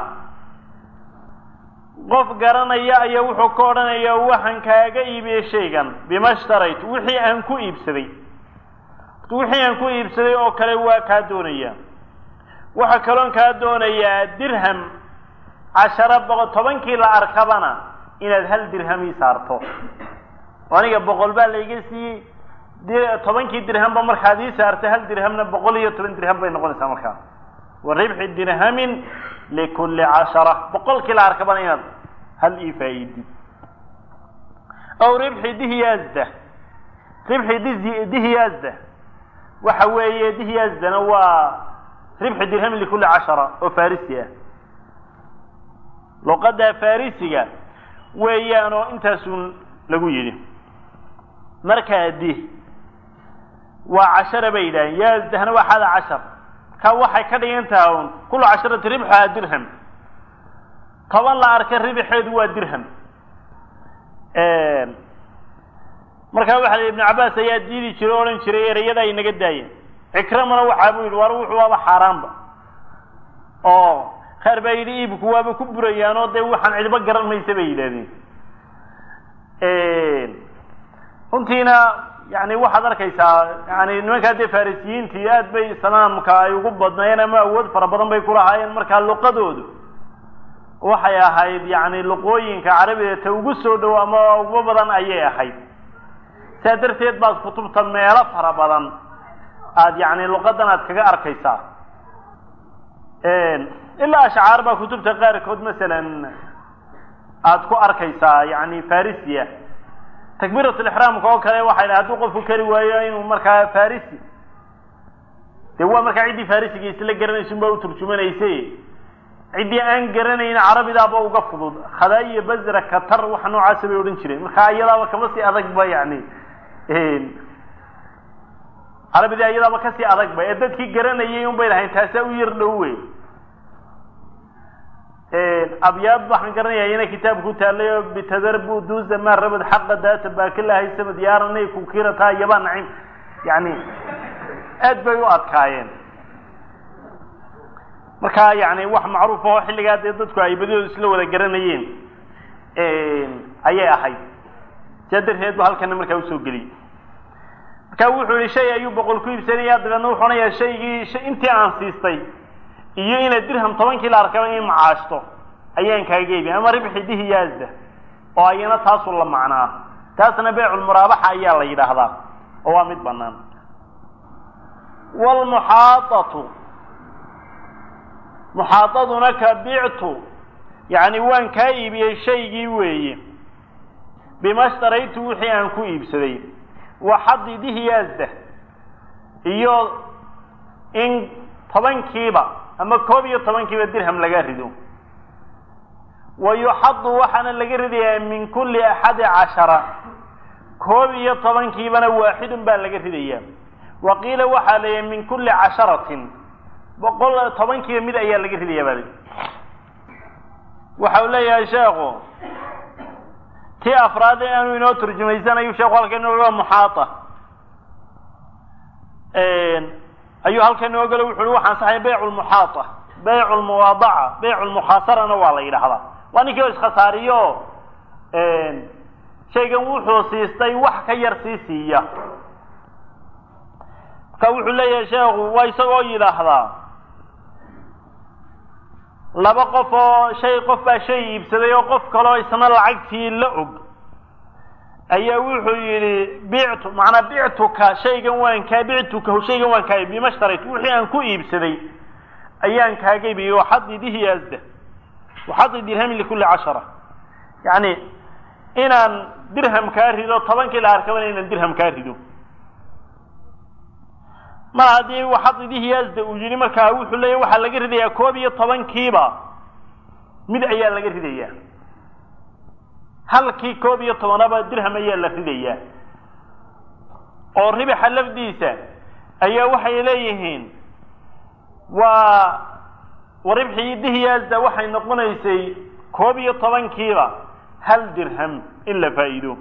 qof garanaya ayaa wuxuu ka odhanayaa waxaan kaaga iibiyey shaygan bima shtarayt wixii aan ku iibsaday wixii aan ku iibsaday oo kale waa kaa doonaya waxaa kaloon kaa doonayaa dirham cashara boqol tobankii la arkabana inaad hal dirham ii saarto aniga boqol baa layga siiyey tobankii dirhamba markaad ii saartay hal dirhamna boqol iyo toban dirham bay noqonaysaa markaa wa ribxi dirhamin likulli cashara boqolkii la arkabana inaad hal ii faa'iidid aw ribxi dihyaazda ribxi di dihyaazda waxa weeye dihyaazdana waa ribxi dirhamin likulli cashara oo farisi ah luqadda farisiga weeyaan oo intaasun lagu yidhi markaa di waa cashara bay yidhaaheen yaazdahna waa xada cashar ka waxay ka dhigan taha un kullu casharati ribxuhaa dirham toban la arka ribxeedu waa dirham markaa waxa la ibnu cabaas ayaa diidi jiray o odhan jiray ereyada ay naga daayeen cikramana waxaa buu yidhi war wuxuu waaba xaaraanba oo qaar baa yidhi iibku waaba ku burayaan oo dee waxaan cidba garan maysa bay yidhahdeen runtiina yani waxaad arkaysaa yani nimankaa dee farisiyiintii aad bay islaamka ay ugu badnaayeen ama awood fara badan bay kulahaayeen markaa luqadoodu waxay ahayd yani luqooyinka carabiga ta ugu soo dhow ama ugu badan ayay ahayd saa darteed baad kutubta meelo fara badan aad yani luqadan aad kaga arkaysaa ilaa ashcaar baa kutubta qaarkood masalan aad ku arkaysaa yani farisia takbiirat lixraamka oo kale waxay dhahay hadduu qofku kari waayo inuu markaa farisi dee waa markaa ciddii farisiga isla garanaysun baa u turjumanayse ciddii aan garanayn carabidaaba uga fudud khadaa iyo basra katar waxa noocaasa bay odhan jireen marka iyadaaba kama sii adagba yani carabidii iyadaaba kasii adagba ee dadkii garanayay un bay lahayn taasaa u yar dhow wey abyaad waxaan garanaya ina kitaab ku taalay oo bitadarbu duza ma rabad xaqa daata baakilahay samad yaaranay kukirata yaba nacim yani aad bay u adkaayeen marka yani wax macruuf oo xilligaa dee dadku ay badidooda isla wada garanayeen ayay ahayd saa darteed ba halkana markaa usoo geliyey marka wuxuu yihi shay ayuu boqol ku iibsanaya dabeedna wuxuu onayaa shaygii intii aan siistay iyo inaad dirham tobankii la arkaba in macaashto ayaan kaaga iibin ama ribxi dihyaazda oo ayana taasu la macnaa taasna beyculmuraabaxa ayaa la yidhaahdaa oo waa mid banaan wlmuxaaatu muxaadaduna ka bictu yani waan kaa iibiyey shaygii weeye bima shtaraytu wixii aan ku iibsaday wa xadi dihyaazda iyo in tobankiiba ama koob iyo tobankiiba dirham laga rido wa yuxadu waxaana laga ridayaa min kulli axadi cashara koob iyo tobankiibana waaxidun baa laga ridayaa wa qiila waxaa leeyahay min kulli casharatin boqol tobankiiba mid ayaa laga ridayaa baa lii waxa uu leeyahay sheekhu tii afraad ee aanu inoo turjumaysanayu sheekhu halkan inooga muxaata ayuu halkan inooga wuxu uhi waxaan saxay baycu lmuxaata baycu lmuwaadaca baycu lmukhaasarana waa la yidhahdaa waa ninkii oo iskhasaariyo shaygan wuxuu siistay wax ka yar sii siiya marka wuxuu leeyahay sheekhu waa isagoo yidhaahdaa laba qof oo shay qof baa shay iibsaday oo qof kaleo isna lacagtii la og ayaa wuxuu yidhi bictu macnaa bictuka shaygan waan kaa bictuka shaygan waan kaa bima shtaraytu wixii aan ku iibsaday ayaan kaaga iibiyey waxadi dihi asda waxadi dirhamin likulli cashara yacni inaan dirham kaa rido tobankii la arkabana inaan dirham kaa rido mar haddii waxadidihi asda uu yidhi markaa wuxuu leeyahy waxaa laga ridayaa koob iyo tobankiiba mid ayaa laga ridayaa halkii koob iyo tobanaba dirham ayaa la ridayaa oo ribaxa lafdiisa ayaa waxay leeyihiin waa waribxii dihiyaasda waxay noqonaysay koob iyo tobankiiba hal dirham in la faa'iido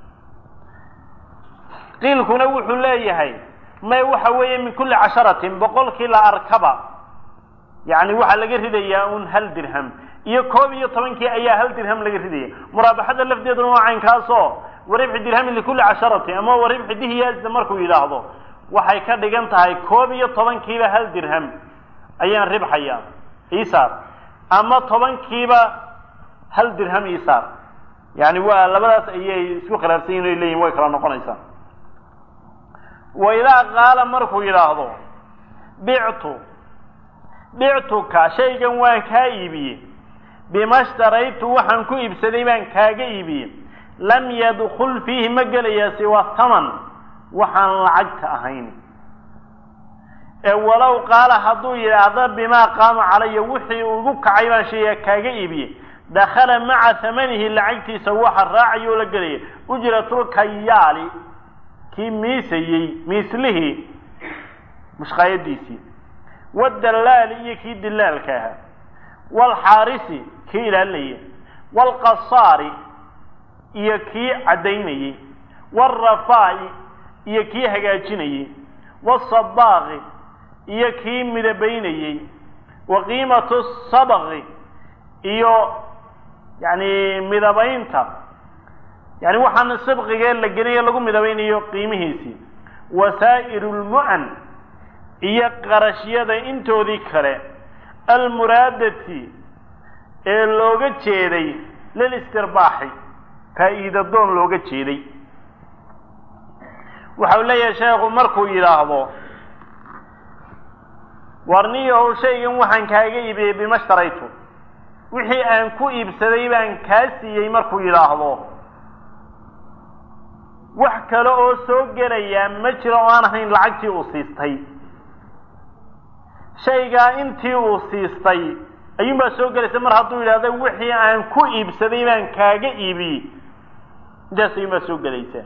qiilkuna wuxuu leeyahay may waxa weeye min kulli casharatin boqolkii la arkaba yacni waxaa laga ridayaa un hal dirham iyo koob iyo tobankii ayaa hal dirham laga ridaya muraabaxada lafdeeduna waa caynkaasoo waribxi dirhamin likulli casharati ama waribxi dihiyaasda markuu yidhaahdo waxay ka dhigan tahay koob iyo tobankiiba hal dirham ayaan ribxaya isaar ama tobankiiba hal dirham isaar yani waa labadaas ayay isku khilaafsan yihin ay leeyihin way kala noqonaysaa wa idaa qaala markuu yidhaahdo bictu bictuka shaygan waan kaa iibiyey bima shtaraytu waxaan ku iibsaday baan kaaga iibiyey lam yadkul fiihi ma gelaya siwa taman waxaan lacagta ahayn ee walow qaala hadduu yidhaahdo bimaa qaama calaya wixii ugu kacay baan shayga kaaga iibiyey dakhala maca hamanihi lacagtiisa waxa raacayoo la gelaya ujratulkayaali kii miisayey miislihii mushqaayadiisii wadallaali iyo kii dilaalka ahaa waalxaarisi kii ilaalinayay waalqasaari iyo kii caddaynayey waalrafaa'i iyo kii hagaajinayey wasabaaqi iyo kii midabaynayey wa qiimatu sabaqi iyo yani midabaynta yani waxaan sabqigee la geliyo lagu midabaynayo qiimihiisii wasaa'iru lmu'an iyo qarashyada intoodii kale almuraadati ee looga jeeday lilistirbaxi faa'iida doon looga jeeday waxau leeyahay sheekhu markuu yidhaahdo warniyahow shaygan waxaan kaaga iibiyey bima shtaraytu wixii aan ku iibsaday baan kaa siiyey markuu yidhaahdo wax kale oo soo gelayaa ma jiro oo aan ahayn lacagtii uu siistay shaygaa intii uu siistay ayuunbaa soo gelaysa mar hadduu yidhahdo wixii aan ku iibsaday baan kaaga iibiyey intaas ayuunbaa soo gelaysa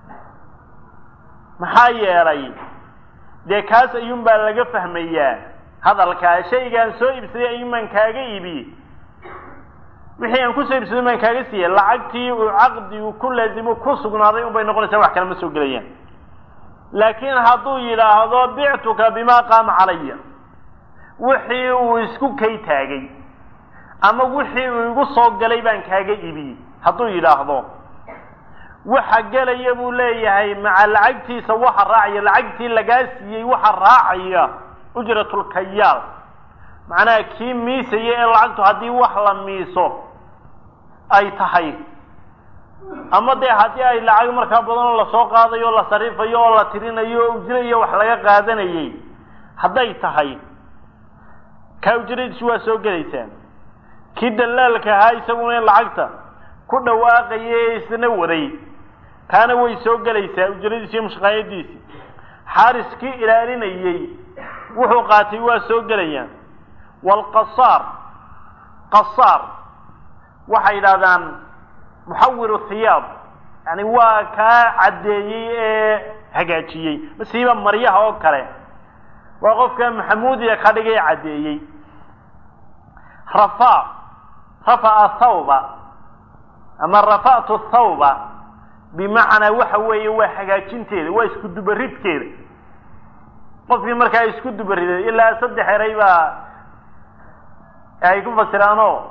maxaa yeelay dee kaas ayuunbaa laga fahmayaa hadalkaa shaygaan soo iibsaday ayuunbaan kaaga iibiyey wixii aan kusoo iibsaday baan kaaga siiyey lacagtii uu caqdigu ku laazimo ku sugnaaday unbay noqonaysaa wax kale ma soo gelayaan laakiin hadduu yidhaahdo bictuka bimaa qaama calaya wixii uu isku kay taagay ama wixii uu igu soo galay baan kaaga ibiyey hadduu yidhaahdo waxa gelaya buu leeyahay maca lacagtiisa waxa raacaya lacagtii lagaa siiyey waxa raacaya ujratulkayaal macnaha kii miisaya ee lacagtu haddii wax la miiso ay tahay ama dee haddii ay lacag markaa badan oo lasoo qaadayo o la sarifayo oo la tirinayo o ujro iyo wax laga qaadanayay hadday tahay kaa ujradiisu waa soo gelaysaa kii dallaalka ahaa isaguna in lacagta ku dhawaaqaya ee isna waday taana way soo gelaysaa ujradiisi iyo mushqaayadiisi xaariskii ilaalinayey wuxuu qaatay waa soo gelayaan waalqasaar qasaar waxay yidhahdaan muxawiru thiyaab yani waa kaa caddeeyey ee hagaajiyey masiiba maryaha oo kale waa qofka maxamuudiya ka dhigay caddeeyey rafa rafa'a thawba ama rafa'tu thawba bimacnaa waxa weeye waa hagaajinteeda waa isku dubaridkeeda qofkii markaa isku dubariday ilaa saddex eray baa ay ku fasiraanoo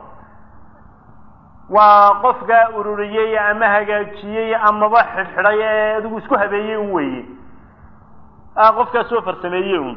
waa qofkaa ururiyey ama hagaajiyey amaba xidhxidhay ee adigu isku habeeyey un weeye qofkaas soo farsameeyey un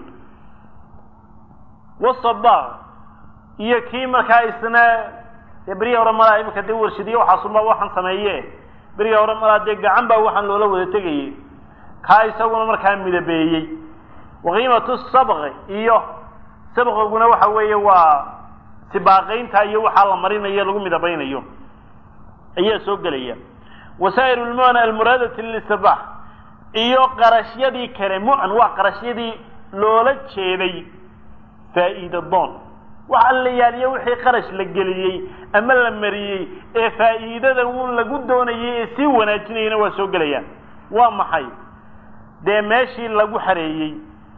wasaba iyo kii markaa isna dee beriya hore malaa imika dee warshadiye waxaasunba waxaan sameeye beriya hore malaa dee gacan baa waxaan loola wada tegayey kaa isaguna markaa midabeeyey waqiimatu sabqi iyo sabqiguna waxa weeye waa sibaaqaynta iyo waxaa la marinayo lagu midabaynayo ayaa soo gelaya wasaa'ir lmu'an almuraadati lilistirbax iyo qarashyadii kale mu'an waa qarashyadii loola jeeday faa'iida doon wax alla yaaliyo wixii qarash la geliyey ama la mariyey ee faa'iidada uu lagu doonayay ee sii wanaajinayana waa soo gelayaan waa maxay dee meeshii lagu xareeyey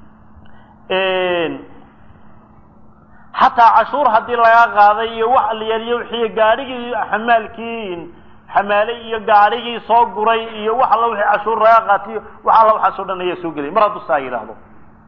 xataa cashuur haddii laga qaaday iyo wax alla yaaliyo wixii gaadhigii xamaalkii xamaalay iyo gaadhigii soo guray iyo wax alla wixii cashuur laga qaatiyo wax alla waxaasoo dhan ayaa soo gelaya mar hadduu saa yidhaahdo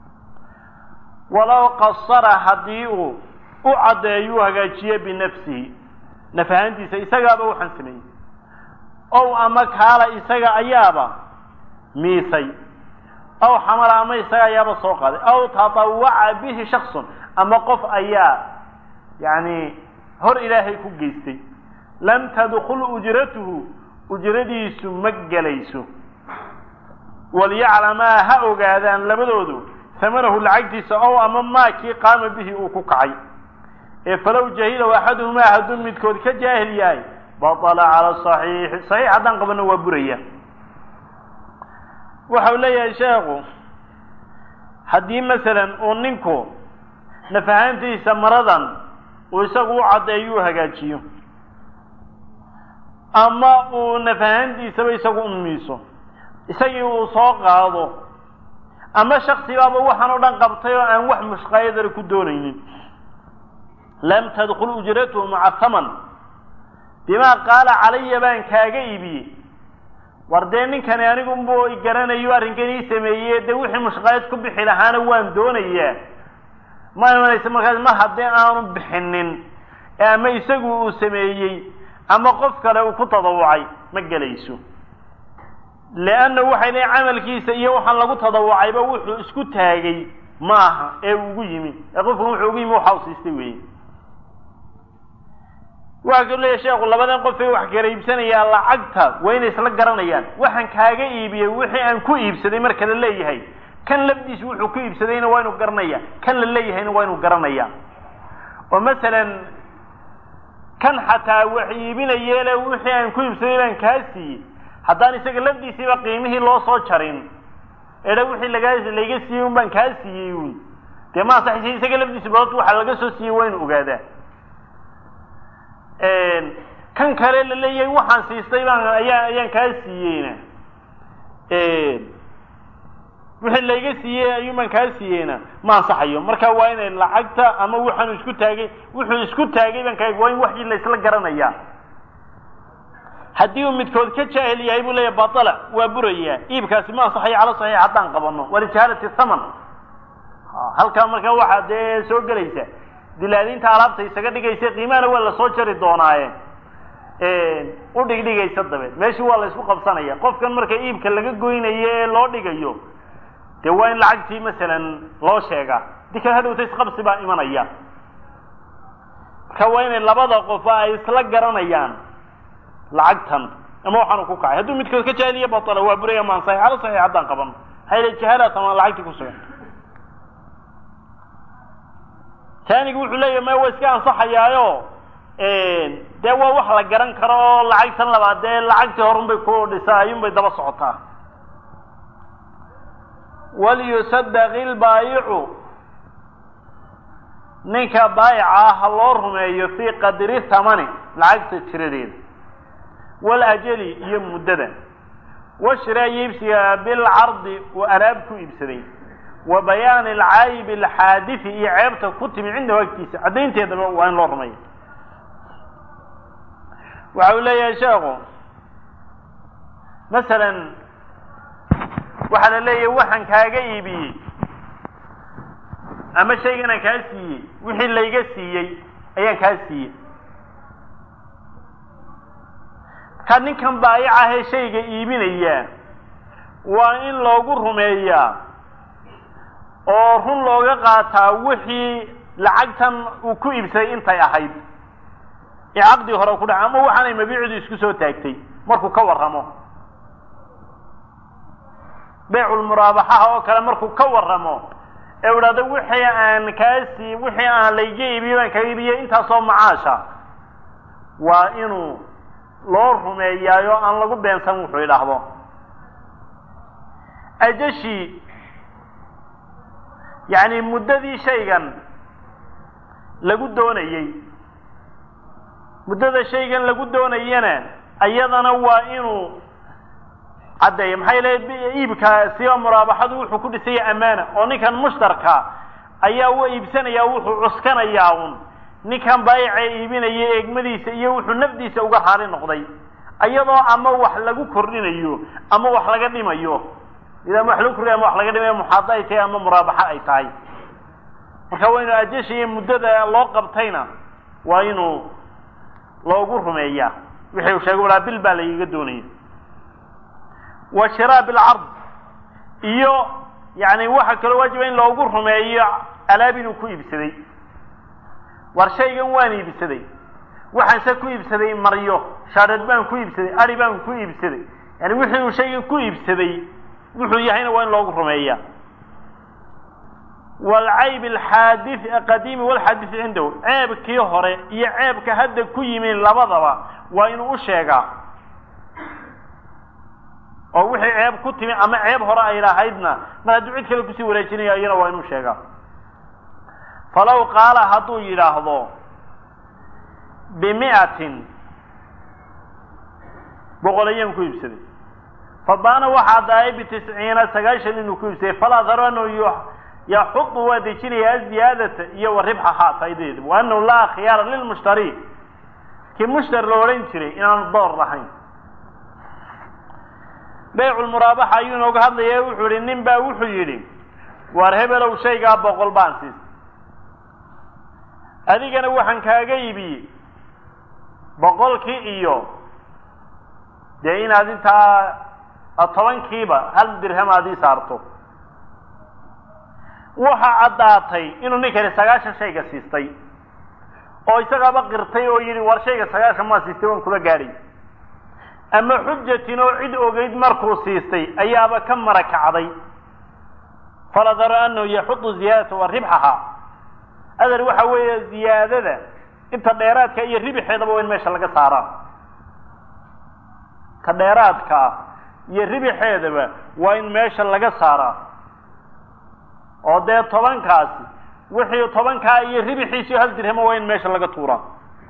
walow qasara haddii uu u caddeeyo u hagaajiye binafsihi naf ahaantiisa isagaaba waxaan sameeyey ow ama kaala isaga ayaaba miisay aw xamala ama isaga ayaaba soo qaaday aw tatawaca bihi shaksun ama qof ayaa yani hor ilaahay ku geystay lam tadkul ujratuhu ujradiisu ma gelayso walyaclamaa ha ogaadaan labadoodu hamanahu lacagtiisa ow ama maakii qaama bihi uu ku kacay ee falow jahilahu axaduhumaa hadduu midkood ka jaahil yahay batala cala saxiixi saxiix haddaan qabano waa buraya waxau leeyahay sheekhu haddii masalan uu ninku naf ahaantiisa maradan uu isagu u caddeeyo u hagaajiyo ama uu naf ahaantiisaba isagu u miiso isagii uu soo qaado ama shaksibaaba waxaan o dhan qabtay oo aan wax mushqaayadana ku doonaynin lam tadkul ujratuhu maca haman bimaa qaala calaya baan kaaga iibiyey war dee ninkani anigunbu garanayo arrinkan ii sameeye dee wixii mushqaayad ku bixi lahaana waan doonayaa ma imanaysa markaas mar haddii aanu bixinin ama isagu uu sameeyey ama qof kale uu ku tadawucay ma gelayso leanna waxay leeyiin camalkiisa iyo waxaan lagu tadawucayba wuxuu isku taagay maaha ee ugu yimi ee qofku wuxuu ugu yimi waxa u siistay weeye waxa kau leeyahy sheekhu labadan qof ay wax kala iibsanayaan lacagta waa inay isla garanayaan waxaan kaaga iibiyey wixii aan ku iibsaday marka la leeyahay kan lafdiisa wuxuu ku iibsadayna waa inuu garanaya kan la leeyahayna waa inuu garanaya oo masalan kan xataa wax iibinayeele wixii aan ku iibsaday baan kaa siiyey haddaan isaga lafdiisiiba qiimihii loo soo jarin edha wixii lagaa layga siiyey un baan kaa siiyey un dee ma ansaxaysa isaga lafdiisi badood waxa laga soo siiyey waa inu ogaadaa kan kale la leeyahay waxaan siistay baan ayaa ayaan kaa siiyeyna wixii layga siiyey ayuunbaan kaa siiyeyna ma ansaxayo marka waa inay lacagta ama waxaanu isku taagay wuxuu isku taagay baan kaa waa in waxii la isla garanayaa haddii uu midkood ka jaahil yahay buu leeyahy batala waa burayaa iibkaasi ma ansaxayo cala saxiix haddaan qabano walijahaalati thaman halkaa markaa waxaa dee soo gelaysa dilaadiinta alaabta isaga dhigaysa qiimahana waa lasoo jari doonaaye u dhigdhigaysa dabeed meeshii waa la isku qabsanaya qofkan marka iibka laga goynayo ee loo dhigayo dee waa in lacagtii masalan loo sheegaa dii kale hadhowta isqabsi baa imanaya marka waa inay labada qofa ay isla garanayaan lacagtan ama waxaanu ku kacay hadduu midkood ka jaahiliya batala waa buraya maan saxiix ala saxiix haddaan qaban maxaa yidhi jahaalaat ama lacagtii ku sugan taanigu wuxuu leeyahy maya waa iska ansaxayaayo dee waa wax la garan karo oo lacagtan labaad dee lacagtii horun bay ku dhisaa ayuun bay daba socotaa waliyusadaq ilbaayicu ninka baayica ah ha loo rumeeyo fii qadri thamani lacagta tiradeeda walajali iyo muddada washraa iibsiga bilcardi uu alaab ku iibsaday wa bayaani alcaayib alxaadifi iyo ceebta ku timi cindahu agtiisa caddaynteedaba waa in loo rumeeyo waxa uu leeyahay sheekhu masalan waxaa la leeyahay waxaan kaaga iibiyey ama shayganaan kaa siiyey wixii layga siiyey ayaan kaa siiyey ka ninkan baayicahee shayga iibinaya waa in loogu rumeeyaa oo run looga qaataa wixii lacagtan uu ku iibsaday intay ahayd ee caqdii hore ku dhaca ama waxaanay mabiicdu isku soo taagtay markuu ka warramo beyculmuraabaxaha oo kale markuu ka warramo ee u idhahdo wixii aan kaasi wixii aan layga iibiyey baan kaga iibiyey intaasoo macaasha waa inuu loo rumeeyaayo aan lagu beensan wuxuu idhaahdo ajashi yacni muddadii shaygan lagu doonayey muddada shaygan lagu doonayana ayadana waa inuu caddeeya maxaa yeele iibka siba muraabaxadu wuxuu ku dhisaya amaana oo ninkan mushtarka ayaa u iibsanaya wuxuu cuskanayaa un ninkan baayica iibinaya eegmadiisa iyo wuxuu nafdiisa uga raali noqday iyadoo ama wax lagu kordhinayo ama wax laga dhimayo ida ama wax lagu kordhinayo ama wax laga dhimayo muxaada ay tahay ama muraabaxa ay tahay marka waa inuu ajashiiyo muddada loo qabtayna waa inuu loogu rumeeyaa wixii uu sheegay walaa bil baa lagaga doonaya wa shiraa bilcard iyo yani waxa kaloo waajiba in loogu rumeeyo alaab inuu ku iibsaday war shaygan waan iibsaday waxaanse ku iibsaday maryo shaadheed baan ku iibsaday ari baan ku iibsaday yani wixii uu shaygan ku iibsaday wuxuu yahayna waa in loogu rumeeya waalcayb alxaadith qadiimi walxaadith cindahu ceebkii hore iyo ceebka hadda ku yimin labadaba waa inuu u sheegaa oo wixii ceeb ku timi ama ceeb hore ay lahaydna mar hadduu cid kale kusii wareejinaya iyana waa inuu sheegaa falaw qaala hadduu yidhaahdo bimi'atin boqol ayaan ku iibsaday fabaana waxaa daayay bitisciina sagaashan inuu ku iibsaday falaa daro anahu yaxudu waa dejinaya aziyaadata iyo wa ribxahaa faa'idadeeda wa anahu laa khiyaara lilmushtari kii mushtari la odhan jiray inaanu door lahayn beyculmuraabaxa ayuu inooga hadlaya wuxuu yihi nin baa wuxuu yidhi waar hebelow shaygaa boqol baan siistay adigana waxaan kaaga iibiyey boqolkii iyo dee inaad intaa tobankiiba hal dirham aad ii saarto waxa caddaatay inuu ninkani sagaashan shayga siistay oo isagaaba qirtay oo yidhi war shayga sagaashan maa siistay waan kula gaadhay ama xujatin oo cid ogeyd markuu siistay ayaaba ka mara kacday faladaro anahu yaxudu ziyaadata wa ribxaha adar waxa weeye ziyaadada inta dheeraadka iyo ribixeedaba waa in meesha laga saaraa ta dheeraadka ah iyo ribixeedaba waa in meesha laga saaraa oo dee tobankaasi wixii tobankaa iyo ribixiisio hal dirhamo waa in meesha laga tuuraa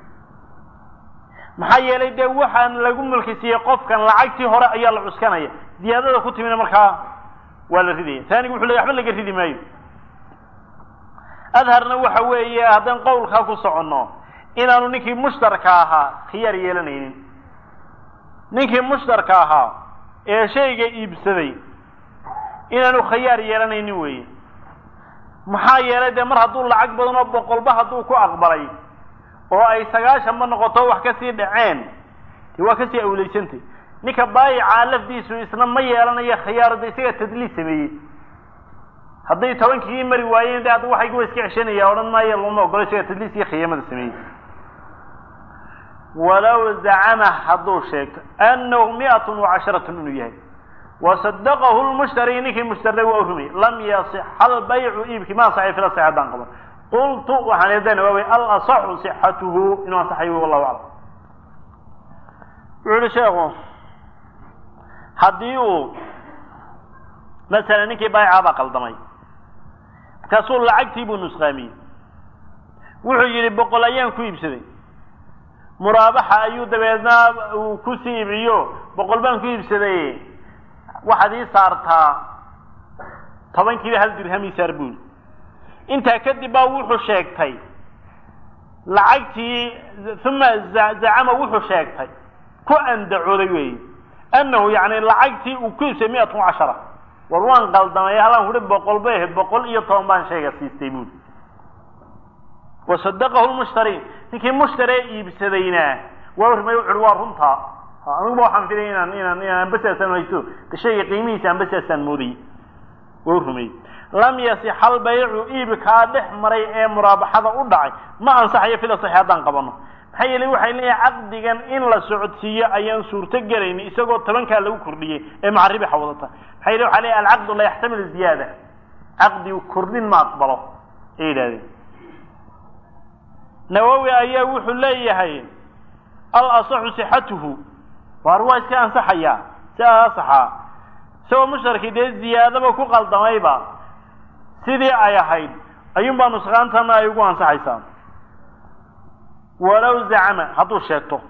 maxaa yeelay dee waxaan lagu mulkisiiyey qofkan lacagtii hore ayaa la cuskanaya ziyaadada ku timina markaa waa la ridaya taanigu wuxu ley waxba laga ridi maayo adharna waxa weeye haddaan qowlkaa ku soconno inaanu ninkii mushtarka ahaa khiyaar yeelanaynin ninkii mushtarka ahaa ee shayga iibsaday inaanu khiyaar yeelanaynin weeye maxaa yeelay dee mar hadduu lacag badan oo boqolba hadduu ku aqbalay oo ay sagaashanba noqoto wax kasii dhaceen de waa kasii awleysantay ninka baayicaa lafdiisu isna ma yeelanayo khiyaaro de isaga tadliis sameeyey hadday tobankii mari waayeen de hadda waxaygu wa iska ceshanaya odhan maayo lama ogolo isaga tadliis iyo khiyaamada sameeyey walow zacama hadduu sheegto anahu mi'atun wa casharatun inuu yahay wasadaqahu lmushtari ninkii mushtarday waa u rumay lam yasixa albaycu iibkii ma ansaxay fila sax haddaan qaban qultu waxaan eedana waawey alasaxu sixatuhu inuu ansaxayo wallahu aclam wuxu uhi sheekhu haddii uu masalan ninkii baayicaa baa qaldamay markaasuu lacagtii buu nusqaamiyey wuxuu yidhi boqol ayaan ku iibsaday muraabaxa ayuu dabeedna uu ku sii iibiyo boqol baan ku iibsaday waxaad ii saartaa tobankiiba hal dirham ii saar buuli intaa kadib baa wuxuu sheegtay lacagtii uma zacama wuxuu sheegtay ku andacooday weeye annahu yani lacagtii uu ku iibsay miatun cashara war waan qaldamay halaan kuhi boqol bay ahayd boqol iyo toban baan shayga siistay buuli wasadaqahu lmushtari ninkii mushtaree iibsadayna waa rumay wuxuuhi waa runtaa aniguba waxaan filaya inaan inaan inaan basaasaan haysto shayga qiimihiisa aan basaasaan moodayay waa rumey lam yasix albaycu iibkaa dhex maray ee muraabaxada u dhacay ma ansaxayo fila saxi haddaan qabano maxaa yeelay waxay leeyahay caqdigan in la socodsiiyo ayaan suurto gelayni isagoo tobankaa lagu kordhiyey ee macaribixa wadata maxaa yele waxa leeyahay alcaqdu la yaxtamil ziyaada caqdigu kordhin ma aqbalo ay yidhahdeen nawowi ayaa wuxuu leeyahay al asaxu sixatuhu waar waa iska ansaxayaa si asaxaa isagoo mushtarkii dee ziyaadaba ku qaldamayba sidii ay ahayd ayuunbaa nusqaantana ay ugu ansaxaysaa walow zacama hadduu sheegto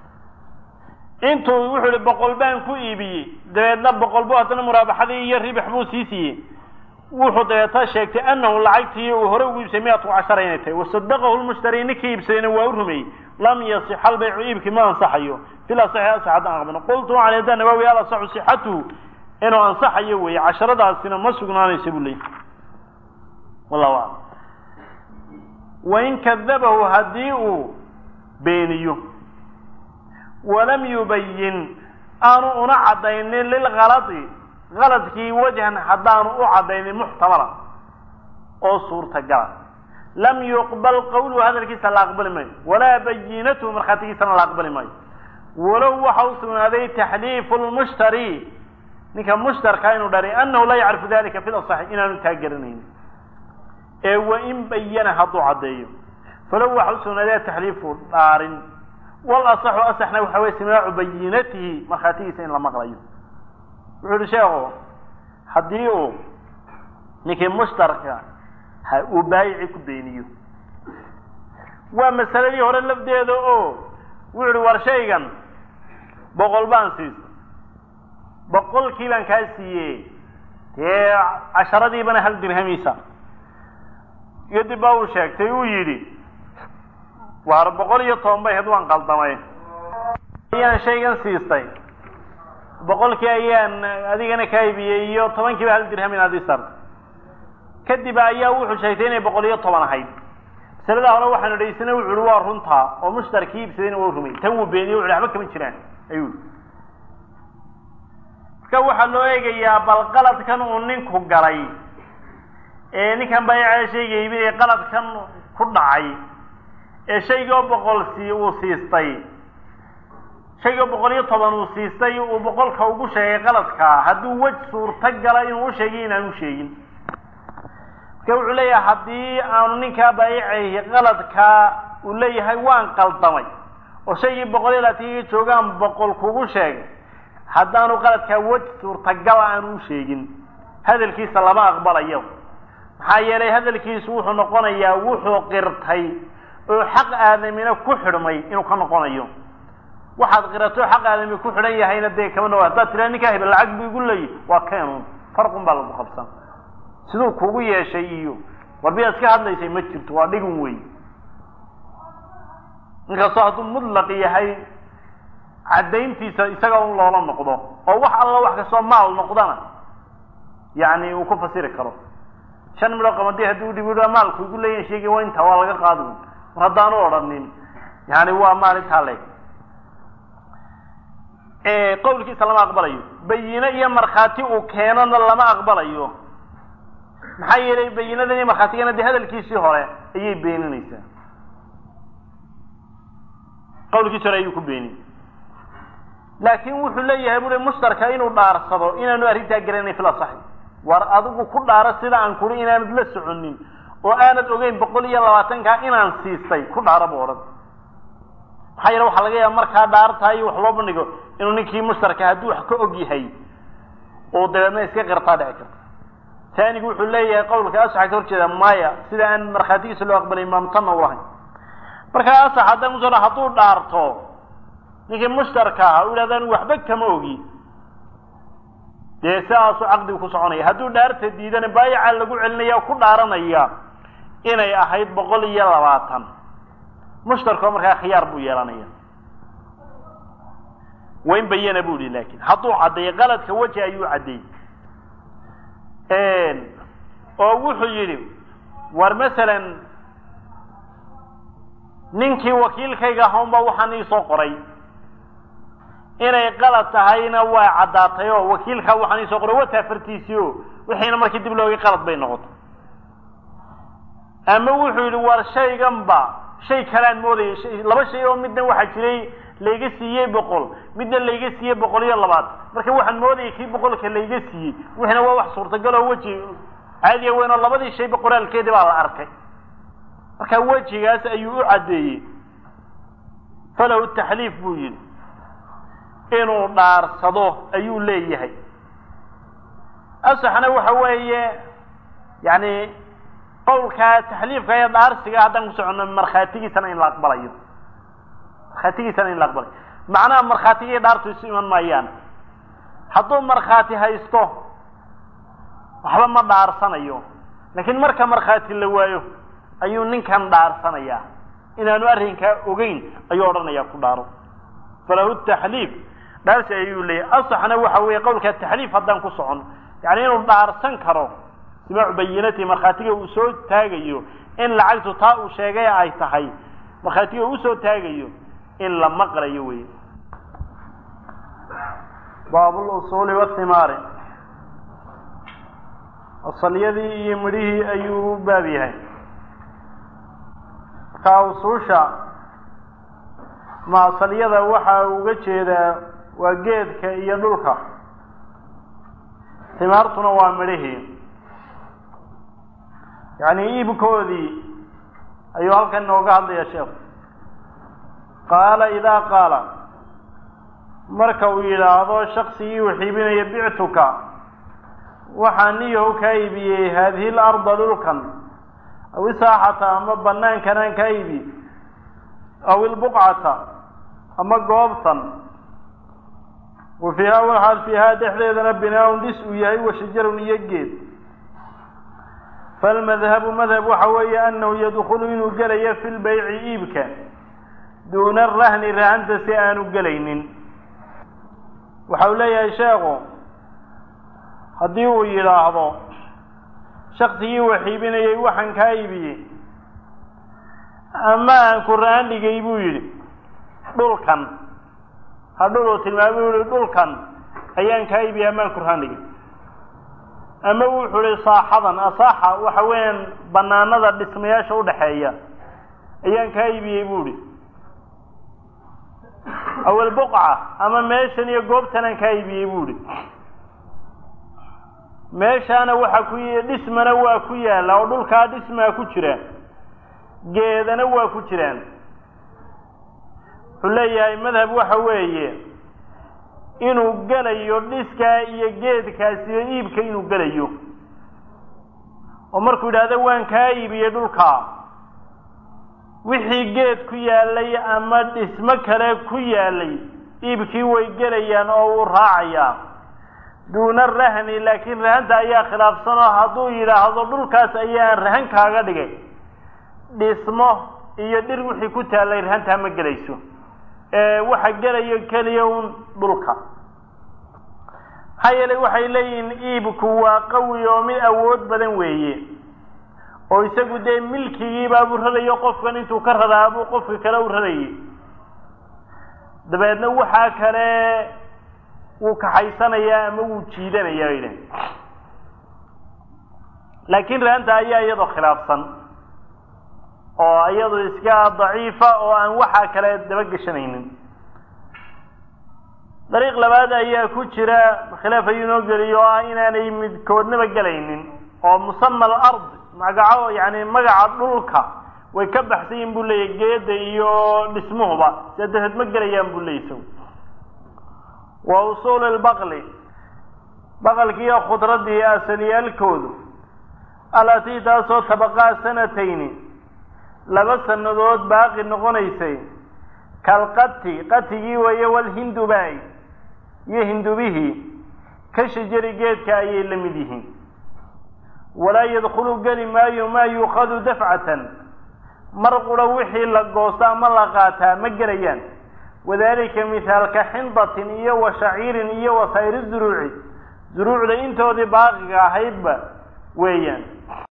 intuu wuxuu ihi boqol baan ku iibiyey dabeedna boqol bu haddana muraabaxadii iyo ribix buu sii siiyey wuxuu dabeeta sheegtay anahu lacagtii uu hore ugu iibsay miatu cashara inay tahay wasadaqahu lmushtari ninkii iibsadayna waa u rumeeyey lam yasix albaycu iibkii ma ansaxayo fil asaxi asax haddaan aqbano qultu waxaan hadda nawawi al asaxu sixatuhu inuu ansaxayo weeye casharadaasina ma sugnaanaysa buu leeyay wallahu aclam wain kadabahu haddii uu beeniyo walam yubayin aanu una caddaynin lilkaladi kaladkii wajhan haddaanu u caddaynin muxtamalan oo suurtagala lam yuqbal qawluhu hadalkiisa la aqbali maayo walaa bayinatuhu markhaatigiisana la aqbali maayo walow waxa u sugnaaday taxliifu lmushtari ninka mushtarka inuu dharay annahu laa yacrifu dalika fi lasaxi inaanu taa garanaynin ee wain bayana hadduu caddeeyo falow waxa u sugnaaday taxliifu dhaarin wal asaxu asaxna waxa weye simaacu bayinatihi markhaatigiisa in la maqlayo wuxuu yihi sheekhu haddii uu ninkii mushtarka ha uu baayici ku beeniyo waa masaladii hore lafdeeda oo wuxu uhi war shaygan boqol baan siisa boqolkii baan kaa siiye dee casharadiibana hal dirhamiisa kadib baa uu sheegtay uu yidhi waar boqol iyo toban bay ahayd waan qaldamay ayaan shaygan siistay boqolkii ayaan adigana kaa ibiyey iyo tobankiiba hal dirham inaad ii sarta kadib ayaa wuxuu sheegtay inay boqol iyo toban ahayd masalada hore waxaanu dhaysana wuxu uhi waa runtaa oo mushtarkii iibsadayna waa rumay tan wuu beeniye wuxu waxba kama jiraan ayuu marka waxaa loo eegayaa bal qaladkan uu ninku galay ee ninkan baayacaa shayga iibinaya qaladkan ku dhacay ee shaygoo boqol sii uu siistay shaygoo boqol iyo toban uu siistay uu boqolka ugu sheegay qaladkaa hadduu wej suurta gala inuu u sheegay inaanu sheegin marka wuxuu leeyahay haddii aanu ninkaa baayicayhi qaladkaa uu leeyahay waan qaldamay oo shaygii boqol iyo labaatan joogaan boqol kugu sheegay haddaanu qaladkaa wej suurtagal aanu u sheegin hadalkiisa lama aqbalayo maxaa yeelay hadalkiisu wuxuu noqonayaa wuxuu qirtay oo xaq aadamina ku xidhmay inuu ka noqonayo waxaad qirato xaq aadami ku xidhan yahayna dee kama dhawa haddaad tiraa ninkaa hebel lacag bu igu leeyi waa keenun farqun baa lagu qabsan siduu kugu yeeshay iyo warbiyaad iska hadlaysay ma jirto waa dhigun wey inkastoo hadduu mudlaq yahay caddayntiisa isaga un loola noqdo oo wax alla wax kastoo maal noqdana yani uu ku fasiri karo shan midhoo qamadi haddii udhib maalku igu leeyahin sheegi waa intaa waa laga qaadi mar haddaanu odhanin yani waa maal intaa leeg qawlkiisa lama aqbalayo bayine iyo markhaati uu keenona lama aqbalayo maxaa yeelay bayinadan iyo markhaatigana dee hadalkiisii hore ayay beeninaysaa qawlkiisi hore ayuu ku beeni laakin wuxuu leeyahay bui mushtarka inuu dhaarsado inaanu arrintaa garanay fil asaxi war adigu ku dhaaro sida aan kuri inaanad la soconin oo aanad ogeyn boqol iyo labaatankaa inaan siistay ku dhaaro bu odhan maxaa yeele waxaa laga yaaba markaa dhaartahay wax loo bandhigo inuu ninkii mushtarka hadduu wax ka og yahay oo dabeedna iska qirtaa dhici karta taanigu wuxuu leeyahay qawlka asaxa ka horjeeda maya sida aan markhaatigiisa loo aqbalay maamtanna u lahayn markaa asax haddaan kusoo dha hadduu dhaarto ninkii mushtarka aha u yidhahda anu waxba kama ogi dee sidaasuu caqdigu ku soconaya hadduu dhaarta diidana baayaca lagu celinaya ku dhaaranaya inay ahayd boqol iyo labaatan mushtarkoo markaa khiyaar buu yeelanaya wain bayana bu ihi laakin hadduu caddeeyey qaladka weji ayuu caddeeyey oo wuxuu yidhi war masalan ninkii wakiilkayga ahaunba waxaan iisoo qoray inay qalad tahayna waa caddaatay oo wakiilkaa waxaan iisoo qoray wata fartiisii o wixiina markii dib loogay qalad bay noqotay ama wuxuu yidhi war shaygan ba shay kalean moodayay laba shay oo midna waxaa jiray layga siiyey boqol midna layga siiyey boqol iyo labaatan marka waxaan moodayay kii boqolka layga siiyey wixina waa wax suurtagal oo weji caadiya weyn oo labadii shayba qoraalkeedii baa la arkay marka wejigaas ayuu u caddeeyey falahu taxliif buu yidhi inuu dhaarsado ayuu leeyahay asaxna waxa weeye yani qowlkaa taxliifka ee dhaarsiga haddaan ku soconno markhaatigiisana in la aqbalayo markhaatigiisana in la aqbalayo macnaha markhaatigii dhaartu isu iman maayaan hadduu markhaati haysto waxba ma dhaarsanayo laakiin marka markhaati la waayo ayuu ninkan dhaarsanayaa inaanu arrinkaa ogeyn ayuu odhanayaa ku dhaaro falahu taxliif dhaarsi ayuu leeyahy asaxna waxa weeye qowlka taxliif haddaan ku socono yani inuu dhaarsan karo simaacu bayinati markhaatiga uu soo taagayo in lacagtu taa uu sheegay ay tahay markhaatiga uu usoo taagayo in la maqlayo wey baabulusuuli wathimaari asalyadii iyo midhihii ayuu u baab yahay markaa usuusha ma asalyada waxa uga jeedaa waa geedka iyo dhulka timaartuna waa midhihii yacni iibkoodii ayuu halkan inooga hadlaya sheekhu qaala idaa qaala marka uu yidhaahdo shaksigii uu xiibinaya bictuka waxaan niyahu kaa iibiyey haadihi larda dhulkan aw isaaxata ama banaankan aan kaa iibi aw ilbuqcata ama goobtan wa fiiha waxaal fiihaa dhexdeedana binaaun dhis uu yahay wa shajarun iyo geed falmadhabu madhab waxa weeye annahu yadkhulu inuu gelayo fi lbayci iibka duuna rahni rahanta si aanu gelaynin waxa uu leeyahay sheekhu haddii uu yidhaahdo shaksigii wax iibinayay waxaan kaa iibiyey ama aan ku ra-aan dhigay buu yidhi dhulkan hadhul uu tilmaamay u yihi dhulkan ayaan kaa iibiyey amaan ku ra-aan dhigay ama wuxuu ihi saaxadan asaaxa waxa weeyaan banaanada dhismayaasha udhaxeeya ayaan kaa iibiyey bu ihi awel buqca ama meeshan iyo goobtan aan kaa iibiyey bu ihi meeshaana waxa ku dhismana waa ku yaalla oo dhulkaa dhismaa ku jira geedana waa ku jiraan wuxuu leeyahay madhab waxa weeye inuu gelayo dhiskaa iyo geedkaasiyo iibka inuu gelayo oo markuu yidhaahdo waan kaa iibiyey dhulkaa wixii geed ku yaalay ama dhismo kale ku yaalay iibkii way gelayaan oo uu raacayaa duuna rahni laakiin rahanta ayaa khilaafsan oo hadduu yidhaahdo dhulkaas ayaan rahan kaaga dhigay dhismo iyo dhir wixii ku taallay rahantaa ma gelayso waxa gelayo keliya un dhulka maxaa yeelay waxay leeyihiin iibku waa qawi oo mid awood badan weeye oo isagu dee milkigiibaabuu rarayo qofkan intuu ka raraa buu qofka kale u rarayay dabeedna waxaa kale wuu kaxaysanayaa ama wuu jiidanayaa bay idhahen laakiin rahanta ayaa iyadoo khilaafsan oo iyadu iska daciifa oo aan waxaa kale dabageshanaynin dariiq labaad ayaa ku jira khilaaf ayuu inoo geliyo oo ah inaanay midkoodnaba gelaynin oo musama alard magaco yani magaca dhulka way ka baxsan yihin buu leeyahy geeda iyo dhismuhuba sidaa darteed ma gelayaan buu leeyay isagu wa usuuli lbaqli baqalkiiyo khudradii asaliyaalkoodu alatii taasoo tabaqaa sanatayni laba sannadood baaqi noqonaysay kalqati qatigii weeye walhindubaay iyo hindubihii ka shajari geedka ayay la mid yihiin walaa yadkhulu geli maayo maa yuukhadu dafcatan mar qura wixii la goosto ama la qaataa ma gelayaan wadalika mithaalka xindatin iyo wa shaciirin iyo wa sayri zuruuci zuruucda intoodii baaqiga ahaydba weeyaan